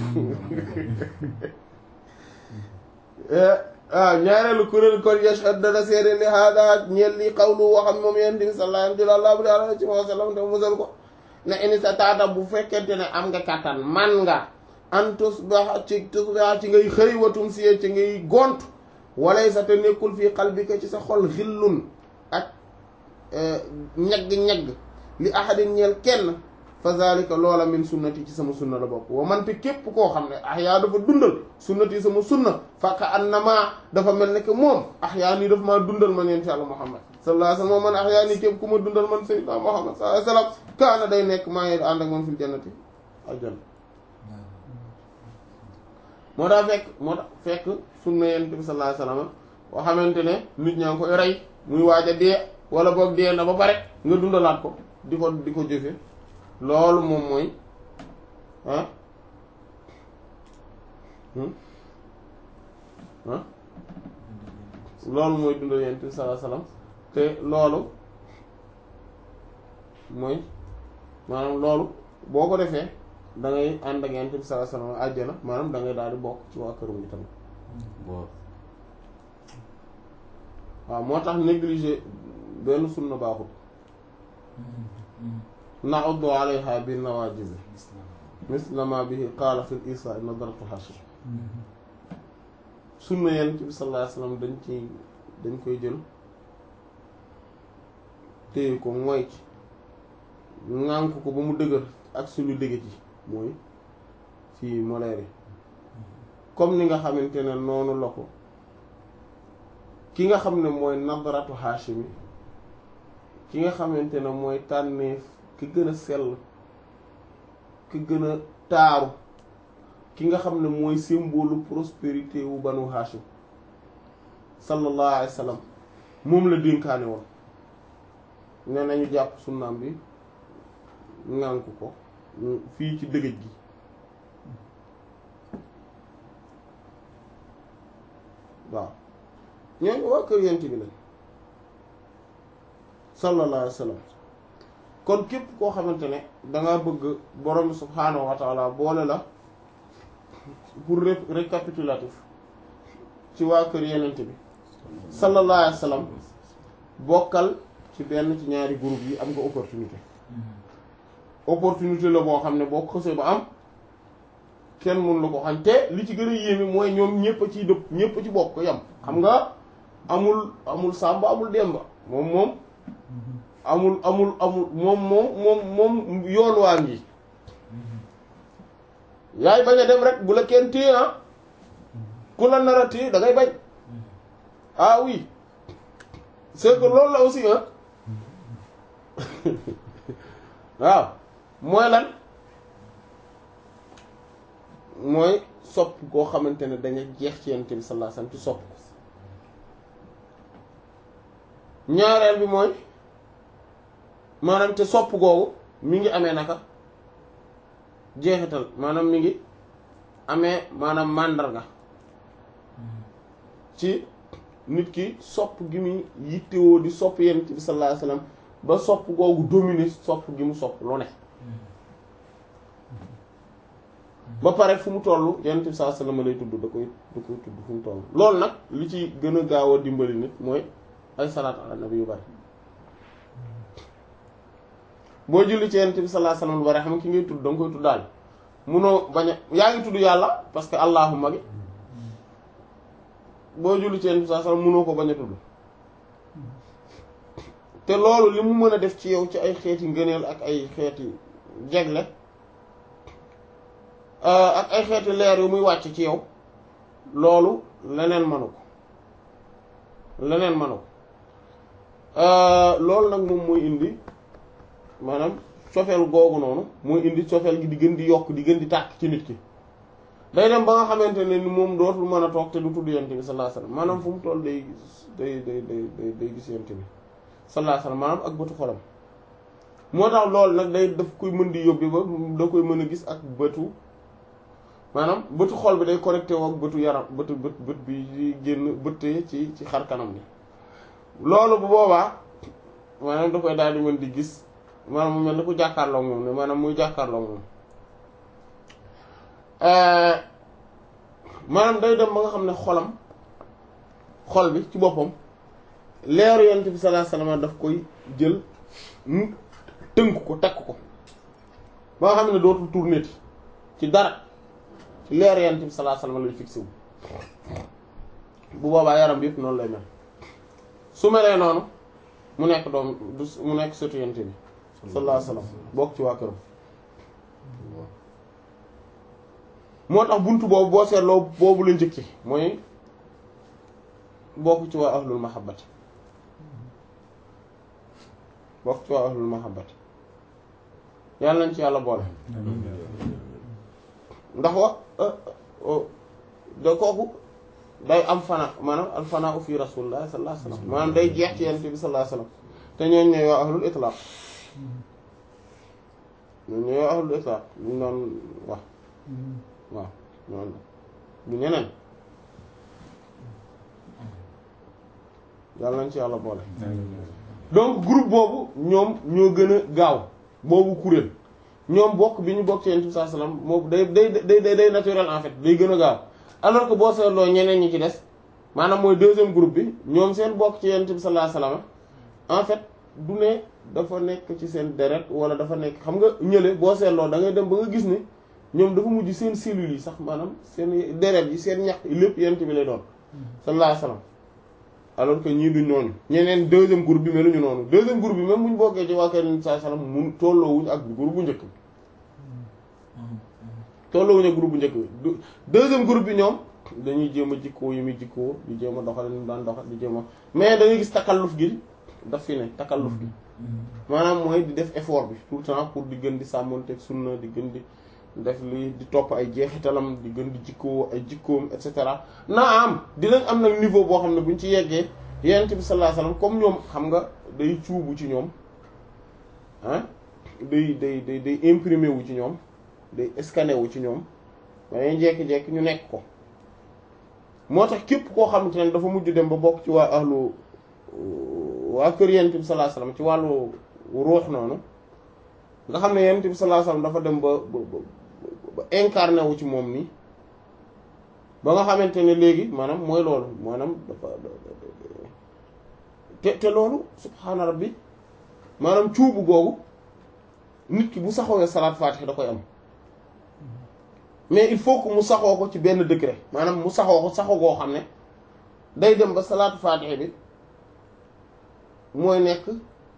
waaw ñaareelu kuréel kon yashhad dana seede li hada ñeel li qawlu waxam moom yonent bi sallallahu alayhi wa sallam te musal ko ne ini sa taata bu fekkente ne am nga kàttan man nga an tusbaha ci tusbaha ci ngay xëy watum siye ci ngay gont walay sa te nekkul fii qalbika ci sa xol xillun ak ñagg-ñagg li ahadin ñeel kenn fa zalika loola min sunnati ci sama sunna la bokk wa man te képp koo xam ne ahyaa dafa dundal sunnati sama sunna faka annama dafa mel ne que moom ahyaa nii dafa maa dundal man yonent Yàlla Muhammad sallallahu alayhi wa sallam man ahyaa nii képp ku ma dundal man sayyidina Muhammad sallallahu alayhi wa sallam kaana day nekk maa ngi ànd ak moom fil jannati aljanna moo tax fekk moo tax fekk sunna yonent bi sallallahu alayhi wa sallam boo xamante ne nit ñaa ngi koy rey muy waaj a dee wala boog dee na ba pare nga dundalaat ko di ko di ko jëfe loolu moom mooy ah ah loolu mooy dundal yonent bi sallallahu alayhi wasallam te loolu mooy maanaam loolu boo ko defee da ngay ànd ak yonent bi sallallahu alayhi wasallam àjjana maanaam da ngay daal di bokk ci waa këram gi tamit bon waaw moo tax négliger benn sunna baaxul na'uddu alayha bin nawajib misla ma bihi qaala fil isa nadaratu hashi sunna yonent bi sallallahu alayhi wasallam dañ ci dañ koy jël téye ko mooy ci ŋànk ko ba mu dëgër ak suñu dëgg ci mooy fii moleer yi comme ni nga xamante ne noonu la ko ki nga xam ne mooy nadratu Haashimi ki nga xamante ne mooy tànneef ki gën a sell ki gën a taaru ki nga xam ne mooy symbole prospérité wu banu Haashim sallallahu alayhi wa sallam moom la dénkaane woon ne nañu jàpp sunnaam bi ŋànk ko fii ci dëgëj gi waaw ñooñu waa kër yent bi lañ sallallahu alayhi wa sallam kon képp koo xamante ne danga bëgg borom subhaanahu wa taala boole la pour récapitulatif ci waa kër yenent bi sallallahu alayhi wa sallam bokkal ci benn ci ñaari groupe yi am nga opportunité opportunité la boo xam ne boo ko xësee ba am kenn mun la ko xañ te li ci gën a yéeme mooy ñoom ñëpp a ciy dëpp ñëpp a ci bokk yam xam nga amul amul sàmba amul demba moom moom amul amul amul moom moom moom moom yoon waa ngi yaay bañ a dem rek bu la kenn téye ah ku la nar a téye da ngay bañ ah oui c'est que loolu la aussi ah waaw mooy lan mooy sopp koo xamante ne dañu jeex ci yonent bi sallallahu alayhi wasallam ci sopp ko ñaareel bi mooy maanaam te sopp googu mi ngi amee naka jeexital maanaam mi ngi amee maanaam màndarga ci nit ki sopp gi mu yittewoo di sopp yonent bi sallallahu alayhi wasallam ba sopp googu dominer sopp gi mu sopp lu ne ba pare fu mu toll yonent bi sallallahu alayhi wasallam lay tudd da koy da koy tudd fu mu toll loolu nag li ci gën a gaaw a dimbali nit mooy ay salaat ala nabi yu bari boo julli ci yonent bi sallallahu alayhi wasallam lu bari xam ki ngay tudd da nga koy tuddaal munoo bañ a yaa ngi tudd yàlla parce que allahumma gi boo julli ci yonent bi sallallahu alayhi wasallam munoo ko bañ a tudd te loolu li mu mën a def ci yow ci ay xeeti ngëneel ak ay xeeti jegle ak ay xeeti leer yu muy wàcc ci yow loolu leneen manu ko leneen manu ko loolu nag moom mooy indi maanaam cofeel googu noonu mooy indi cofeel gi di gën di yokk di gën di tàkk ci nit ki day dem ba nga xamante ne ni moom dootul mën a toog te du tudd yonent bi sallallahu alayhi wasallam maanaam fu mu toll day gis day day day day gis yonent bi sallallahu alayhi wasallam maanaam ak bëtu xolam moo tax loolu nag day daf koy mën di yóbbi ba da koy mën a gis ak bëtu maanaam bëtu xol bi day connecté woo ak bëtu yaram bëtu bët bët bi di génn bëttee ci ci xar kanam bi loolu bu boobaa maanaam da koy daal di mën di gis maanaam mu mel ni ku jàkkaarloo moom ne maanaam muy jàkkaarloo moom maanaam day dem ba nga xam ne xolam xol bi ci boppam leeru yonent bi sallallahu alayhi wasallam daf koy jël mu tënk ko takk ko ba nga xam ne dootul tourner ci dara ci leeru yonent bi sallallahu alayhi wasallam lay fixé wu bu boobaa yaram bi yëpp noonu lay mel su melee noonu mu nekk doom du mu nekk surtout yonent bi sallallahu alayhi wasallam bokk ci waa këram moo tax buntu boobu boo seetloo boobu la njëkki mooy bokk ci waa ahlul mahabbati bokk ci waa ahlul mahabbati yàlla nañ ci yàlla boole ndax wa da kooku day am fana maanaam al fanaa fi rasulillah sallallahu alayhi wasallam maanaam day jeex ci yonent bi sallallahu alayhi wasallam te ñooñ ñooy waa ahlul itlaq ñooñ ñooy waa ahlul itlaq ñu doon wax waaw noonu du ñeneen yàlla nañ ci yàlla boole donc groupe boobu ñoom ñoo gën a gaaw boobu kuréel ñoom bokk bi ñu bokk ci yonent bi sallallahu alayhi wasallam moom day day day day naturel en fait day gën a gaaw alors que boo seetloo ñeneen ñi ci des maanaam mooy deuxième groupe bi ñoom seen bokk ci yonent bi sallallahu alayhi wasallam en fait du ne dafa nekk ci seen deret wala dafa nekk xam nga ñële boo seetloo da ngay dem ba nga gis ni ñoom dafa mujj seen cellules yi sax maanaam seen deret yi seen ñax lépp yent bi lay doon sallallahu alayhi wasallam alors que ñii duñ noonu ñeneen deuxième groupe bi meluñu noonu deuxième groupe bi même buñ bokkee ci waa kër sallallahu alayhi wasallam mun tolloowuñ ak groupe bu njëkk bi tolloowuñ ak groupe bu njëkk bi deuxième groupe bi ñoom dañuy jéem a jikkoo yi muy jikkoo di jéem a doxal ni mu daan doxal di jéem a mais da ngay gis takalluf gi daf fi ne takalluf gi maanaam mooy di def effort bi tout le temps pour di gën di sàmmonteeg sunna di gën di def li di topp ay jeexitalam di gën di jikkoo ay jikkoom et cetera naa am dinañ am nag niveau boo xam ne buñ ci yeggee yonent bi sallallahu alayhi wasallam comme ñoom xam nga day cuubu ci ñoom ah day day day day imprimé wu ci ñoom day scanné wu ci ñoom dañuy jekki-jekki ñu nekk ko moo tax képp koo xamante ne dafa mujj dem ba bokk ci waa ahlu waa kër yonent bi sallallahu alayhi wasallam ci wàllu ruux noonu nga xam ne yonent bi sallallahu alayhi wasallam dafa dem ba ba ba incarné wu ci moom nii ba nga xamante ne léegi maanaam mooy loolu maanaam dafa te te loolu subhaana rabbi maanaam cuubu googu nit ki bu saxoowee salaat faatiha da koy am mais il faut que mu saxoo ko ci benn degré maanaam mu saxoo ko saxoo goo xam ne day dem ba salaatu faatiha bi mooy nekk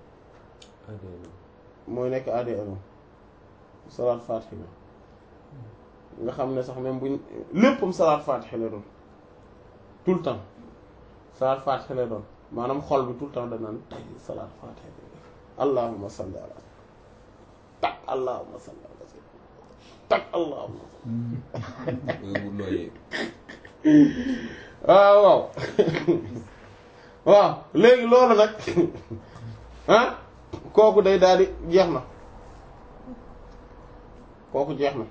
mooy nekk ADN salaat faatiha bi nga xam ne sax même buñ léppam salaat faatiha lay doon tout le temps salaat faatiha lay doon maanaam xol bi tout le temps danaan tay salaat faatiha bi allahumma salli ala tak allahumma salli ala tak allahumma bu nooyee waaw waaw waaw léegi loolu nag ah kooku day daal di jeex na kooku jeex na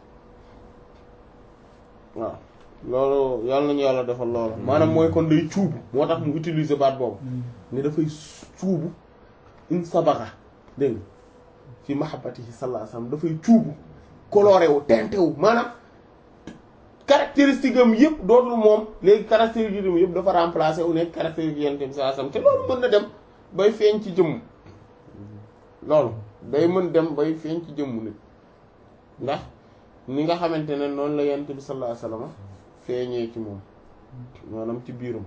waaw loolu yàlla nañu yàlla defal loolu maanaam mooy kon day cuubu moo tax mu utiliser baat boobu ne dafay cuubu in sabaxa dégg nga fi mahabbatihi sallallahu alayhi wasallam dafay cuubu coloré wu teinté wu maanaam caractéristique am yëpp dootul moom léegi caractéristique am yëpp dafa remplacé wu nekk caractéristique yonent bi sallallahu alayhi wasallam te loolu mën na dem bay feeñ ci jëmm loolu day mën dem bay feeñ ci jëmm nit ndax ni nga xamante ne noonu la yonent bi sallallahu alayhi wasallam feeñee ci moom maanaam ci biiram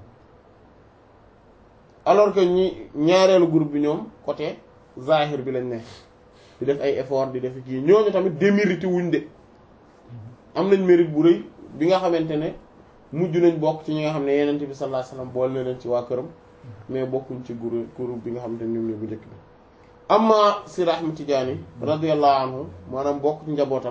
alors que ñi ñaareelu groupe bi ñoom côté zahir bi lañ ne di def ay effort di def kii ñooñu tamit démérité wuñ de am nañ mérite bu rëy bi nga xamante ne mujj nañ bokk ci ñi nga xam ne yenent bi sallallahu alayhi wasallam boole na leen ci waa këram mais bokkuñ ci groupe groupe bi nga xamante ne ñoom ñoo bu njëkk bi amma Sidi Ahmad Tidiane radiyallahu anhu maanaam bokk ci njabootam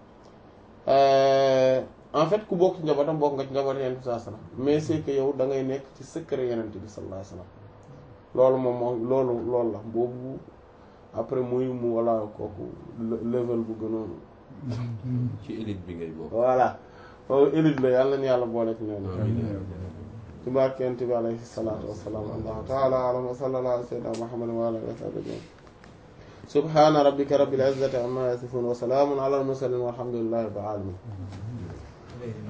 en fait ku bokk ci njabootam bokk nga ci njabootam yenent bi sallallahu alayhi wasallam mais c'est que yow da ngay nekk ci secret yenent bi sallallahu alayhi wasallam loolu moom moom loolu loolu la boobu après muy mu walla kooku level bu gënoon ci élite bi ngay bokk. voilà loolu élite la yàlla na yàlla boole ci ñoom ci barkent bi alayhi salaatu wassalaam allahu taala alam wa sallallahu ala sayyidina muhammadin wa ala alihi wa sahbihi subhana rabbika rabbil izzati amma yasifun wa salaamun ala al mursalin walhamdulillahi rabbil alamin